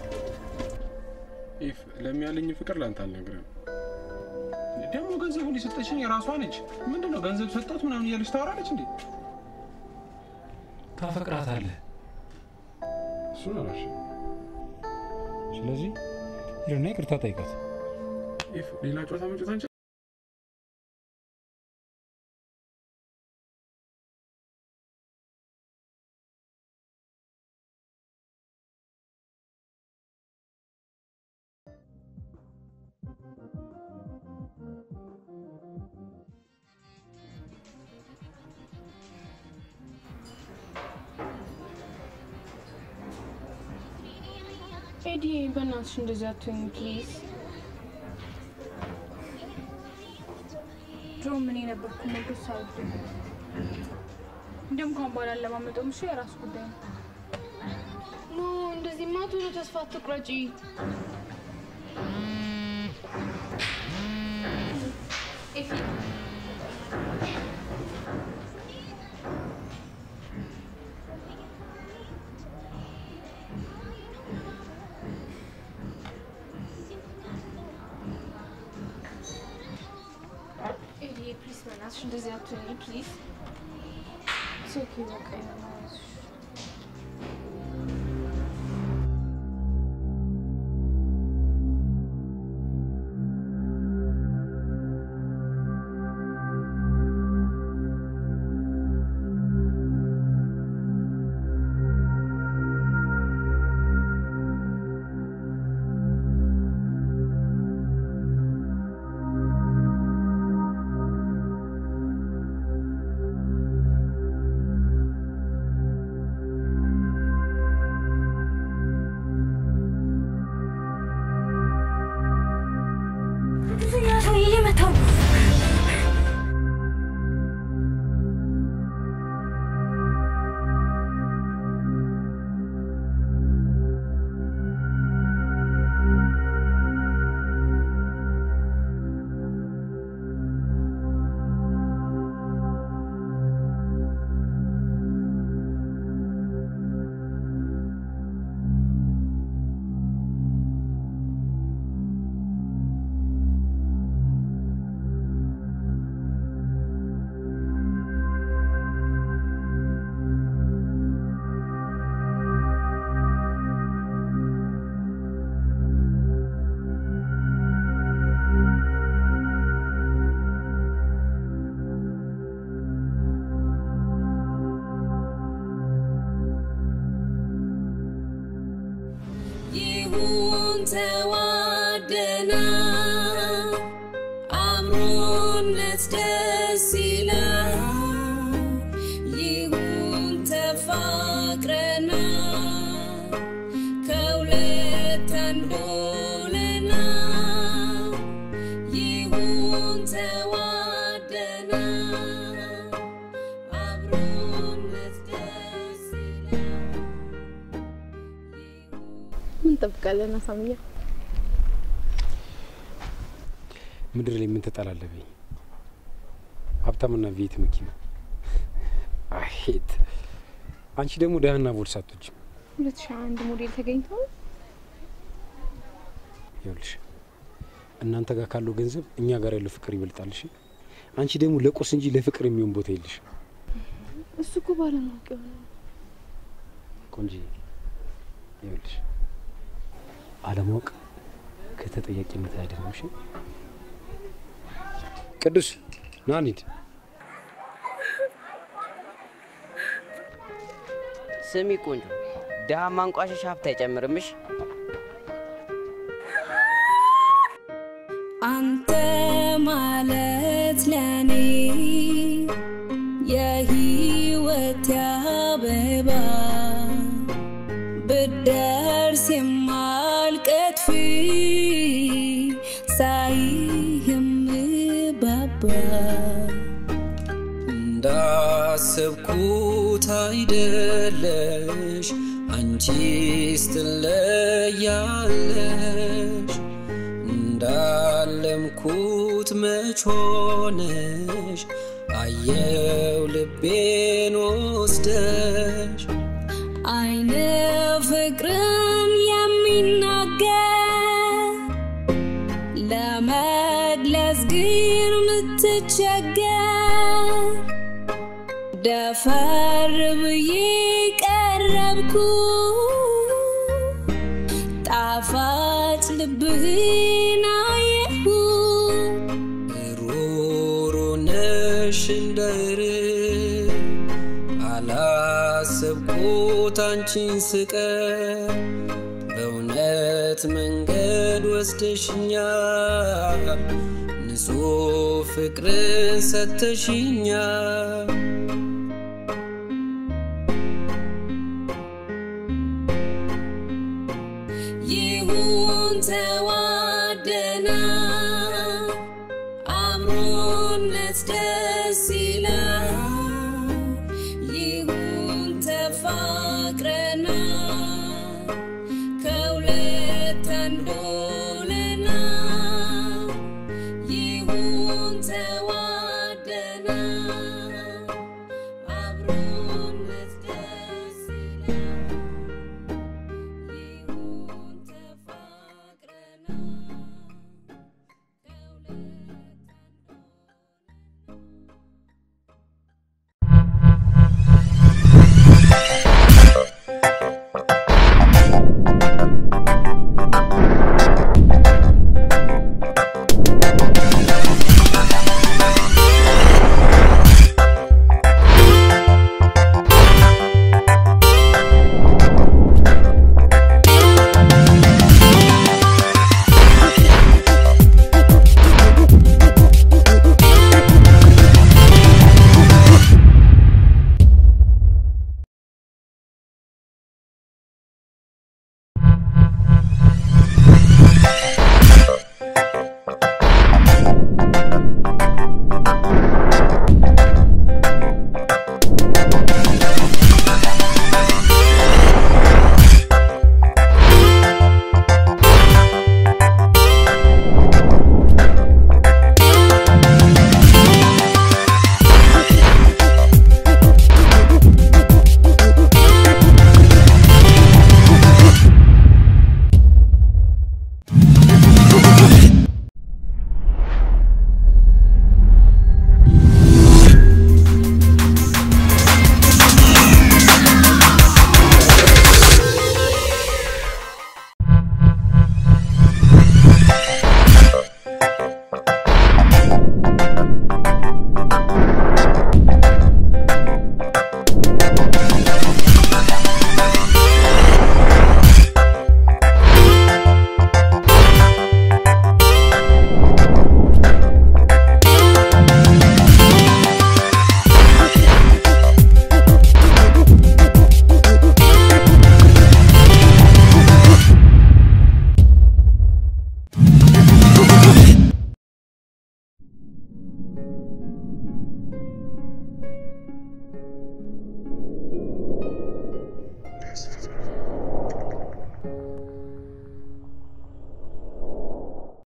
ኢፍ ለሚያለኝ ፍቅር ላንተ አልነግርህም። ደግሞ ገንዘቡን የሰጠችኝ የራሷ ነች። ምንድን ነው ገንዘብ ሰጣት ምናምን እያለች ታወራለች እንዴ? ታፈቅራታለህ። እሱን አላልሽም። ስለዚህ ሂድና ይቅርታ ጠይቃት። ኢፍ ሌላ ጨዋታ መጫወት አንችልም? ኤዲ በእናትሽ እንደዚህ አትሁኝ ፕሊዝ። ድሮ ምን የነበርኩ ሞገስ አልወድም። እንደውም ካሁን በኋላ አለማመጠውም እሺ፣ የራሱ ጉዳይ ነው። ኖ እንደዚህማ ቶሎ ተስፋ አትቁረጪ። ኤፊ ኤዲ ፕሊዝ በእናትሽ እንደዚህ አትሁኝ ፕሊዝ። ኢትስ ኦኬ በቃ ይሆናል። እ ይሁን ተዋደና አብሮነት ደስ ይላል ይሁን ተፋቅረና ከሁለት አንዱ ሆነና ይሁን ተዋደና አብሮነት ደስ ምን እንጠብቃለን አሳምያ? ምድር ላይ ምን ትጠላለብኝ? ሀብታምና ቤት መኪና አሄት አንቺ ደግሞ ደህና ቦርሳ አትወጂም። ሁለት ሺህ አንድ ሞዴል ተገኝቶ ይኸውልሽ እናንተ ጋር ካለው ገንዘብ እኛ ጋር ያለው ፍቅር ይበልጣል። እሺ አንቺ ደግሞ ለቁስ እንጂ ለፍቅር የሚሆን ቦታ የለሽ። እሱ እኮ ባለማወቅ የሆነ ቆንጂ ይኸውልሽ አለማወቅ ከተጠያቂነት አያድንም። እሺ ቅዱስ ና እንሂድ። ስሚ ቆንጆ፣ ድሃ ማንቋሸሽ ሀብት አይጨምርምሽ። አንተ ማለት ለኔ የህይወት አበባ ብደርስ የማልቀጥፍ ሳይህ የምባባ እንዳሰብኩት አይደለሽ አንቺስ ትለያለሽ እንዳለምኩት መች ሆነሽ አየው ልቤን ወስደሽ አይነ ፍቅርን የሚናገር ለመግለጽ ግን ምትቸገር ደፈር ብዬ ቀረብኩ ጣፋጭ ልብህን አየሁ ሩሩ ነሽ እንደር አላሰብኩት አንቺን ስቀር በእውነት መንገድ ወስደሽኛል ንጹሕ ፍቅርን ሰተሽኛል ይሁን ተው